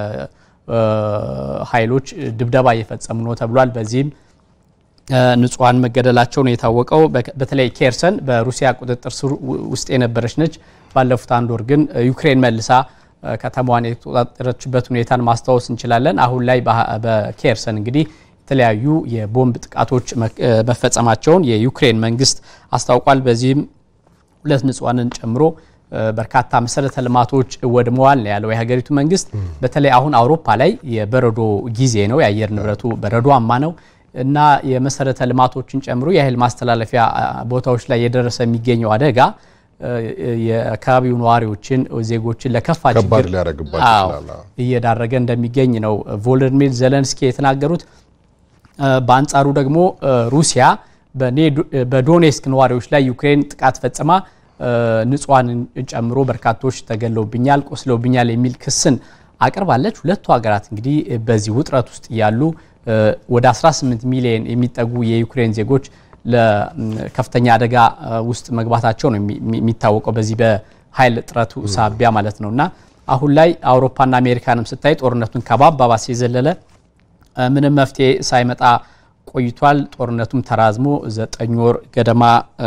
ኃይሎች ድብደባ እየፈጸሙ ነው ተብሏል። በዚህም ንጹሐን መገደላቸው ነው የታወቀው። በተለይ ኬርሰን በሩሲያ ቁጥጥር ስር ውስጥ የነበረች ነች። ባለፉት አንድ ወር ግን ዩክሬን መልሳ ከተማዋን የተቆጣጠረችበት ሁኔታን ማስታወስ እንችላለን። አሁን ላይ በኬርሰን እንግዲህ የተለያዩ የቦምብ ጥቃቶች መፈጸማቸውን የዩክሬን መንግስት አስታውቋል። በዚህም ሁለት ንጹሐንን ጨምሮ በርካታ መሰረተ ልማቶች ወድመዋል ነው ያለው የሀገሪቱ መንግስት። በተለይ አሁን አውሮፓ ላይ የበረዶ ጊዜ ነው፣ የአየር ንብረቱ በረዷማ ነው እና የመሰረተ ልማቶችን ጨምሮ የኃይል ማስተላለፊያ ቦታዎች ላይ የደረሰ የሚገኘው አደጋ የአካባቢው ነዋሪዎችን ዜጎችን ለከፋ ችግር እየዳረገ እንደሚገኝ ነው ቮሎዲሚር ዘለንስኪ የተናገሩት። በአንጻሩ ደግሞ ሩሲያ በዶኔስክ ነዋሪዎች ላይ ዩክሬን ጥቃት ፈጽማ ንጹሐንን ጨምሮ በርካቶች ተገለውብኛል፣ ቆስለውብኛል የሚል ክስን አቅርባለች። ሁለቱ ሀገራት እንግዲህ በዚህ ውጥረት ውስጥ እያሉ ወደ 18 ሚሊዮን የሚጠጉ የዩክሬን ዜጎች ለከፍተኛ አደጋ ውስጥ መግባታቸው ነው የሚታወቀው በዚህ በኃይል እጥረቱ ሳቢያ ማለት ነው እና አሁን ላይ አውሮፓና አሜሪካንም ስታይ ጦርነቱን ከማባባስ የዘለለ ምንም መፍትሄ ሳይመጣ ቆይቷል። ጦርነቱም ተራዝሞ ዘጠኝ ወር ገደማ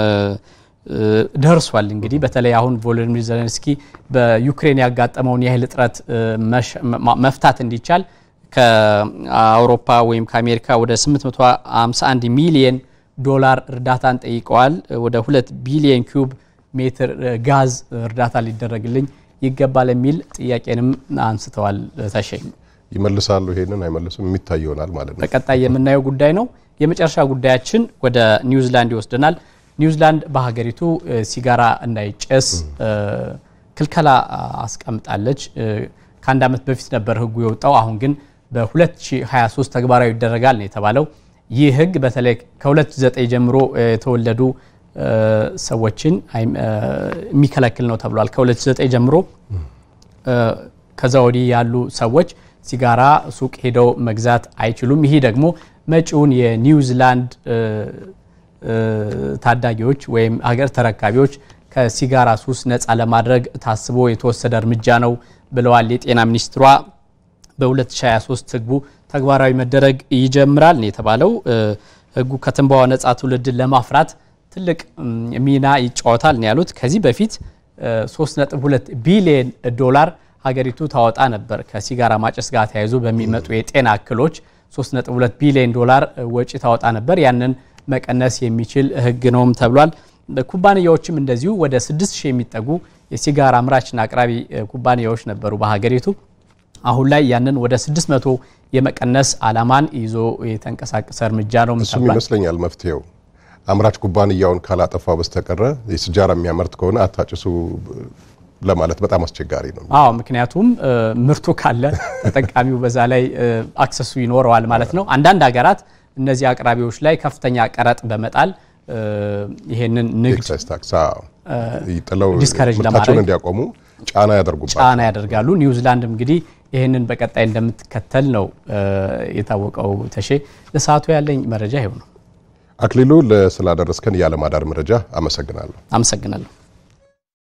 ደርሷል። እንግዲህ በተለይ አሁን ቮሎዲሚር ዘለንስኪ በዩክሬን ያጋጠመውን የኃይል እጥረት መፍታት እንዲቻል ከአውሮፓ ወይም ከአሜሪካ ወደ 851 ሚሊየን ዶላር እርዳታን ጠይቀዋል። ወደ ሁለት ቢሊየን ኪዩብ ሜትር ጋዝ እርዳታ ሊደረግልኝ ይገባል የሚል ጥያቄንም አንስተዋል። ተሸኝ ይመልሳሉ፣ ይሄንን አይመልሱም፣ የሚታይ ይሆናል ማለት ነው። በቀጣይ የምናየው ጉዳይ ነው። የመጨረሻ ጉዳያችን ወደ ኒውዚላንድ ይወስደናል። ኒውዚላንድ በሀገሪቱ ሲጋራ እንዳይጨስ ክልከላ አስቀምጣለች። ከአንድ ዓመት በፊት ነበር ህጉ የወጣው። አሁን ግን በ2023 ተግባራዊ ይደረጋል ነው የተባለው። ይህ ህግ በተለይ ከ2009 ጀምሮ የተወለዱ ሰዎችን የሚከለክል ነው ተብሏል። ከ2009 ጀምሮ ከዛ ወዲህ ያሉ ሰዎች ሲጋራ ሱቅ ሄደው መግዛት አይችሉም። ይህ ደግሞ መጪውን የኒውዚላንድ ታዳጊዎች ወይም ሀገር ተረካቢዎች ከሲጋራ ሱስ ነፃ ለማድረግ ታስቦ የተወሰደ እርምጃ ነው ብለዋል የጤና ሚኒስትሯ። በ2023 ህጉ ተግባራዊ መደረግ ይጀምራል ነው የተባለው። ህጉ ከትንባሆ ነፃ ትውልድን ለማፍራት ትልቅ ሚና ይጫወታል ነው ያሉት። ከዚህ በፊት 3.2 ቢሊዮን ዶላር ሀገሪቱ ታወጣ ነበር ከሲጋራ ማጨስ ጋር ተያይዞ በሚመጡ የጤና እክሎች 3.2 ቢሊዮን ዶላር ወጪ ታወጣ ነበር። ያንን መቀነስ የሚችል ህግ ነውም ተብሏል። ኩባንያዎችም እንደዚሁ ወደ 6000 የሚጠጉ የሲጋራ አምራችና አቅራቢ ኩባንያዎች ነበሩ በሀገሪቱ። አሁን ላይ ያንን ወደ 600 የመቀነስ አላማን ይዞ የተንቀሳቀሰ እርምጃ ነው እሱም ተብሏል። ይመስለኛል መፍትሄው አምራች ኩባንያውን ካላጠፋው በስተቀረ የሲጃራ የሚያመርት ከሆነ አታጭሱ ለማለት በጣም አስቸጋሪ ነው። አዎ ምክንያቱም ምርቱ ካለ ተጠቃሚው በዛ ላይ አክሰሱ ይኖረዋል ማለት ነው። አንዳንድ ሀገራት እነዚህ አቅራቢዎች ላይ ከፍተኛ ቀረጥ በመጣል ይሄንን ንግድ ኤክሳይዝ ታክስ ጥለው ዲስከሬጅ ምርታቸውን ለማድረግ እንዲያቆሙ ጫና ያደርጉባቸው ጫና ያደርጋሉ። ኒውዚላንድም እንግዲህ ይህንን በቀጣይ እንደምትከተል ነው የታወቀው። ተሼ ለሰዓቱ ያለኝ መረጃ ይኸው ነው። አክሊሉ ስላደረስከን የዓለም አዳር መረጃ አመሰግናለሁ። አመሰግናለሁ።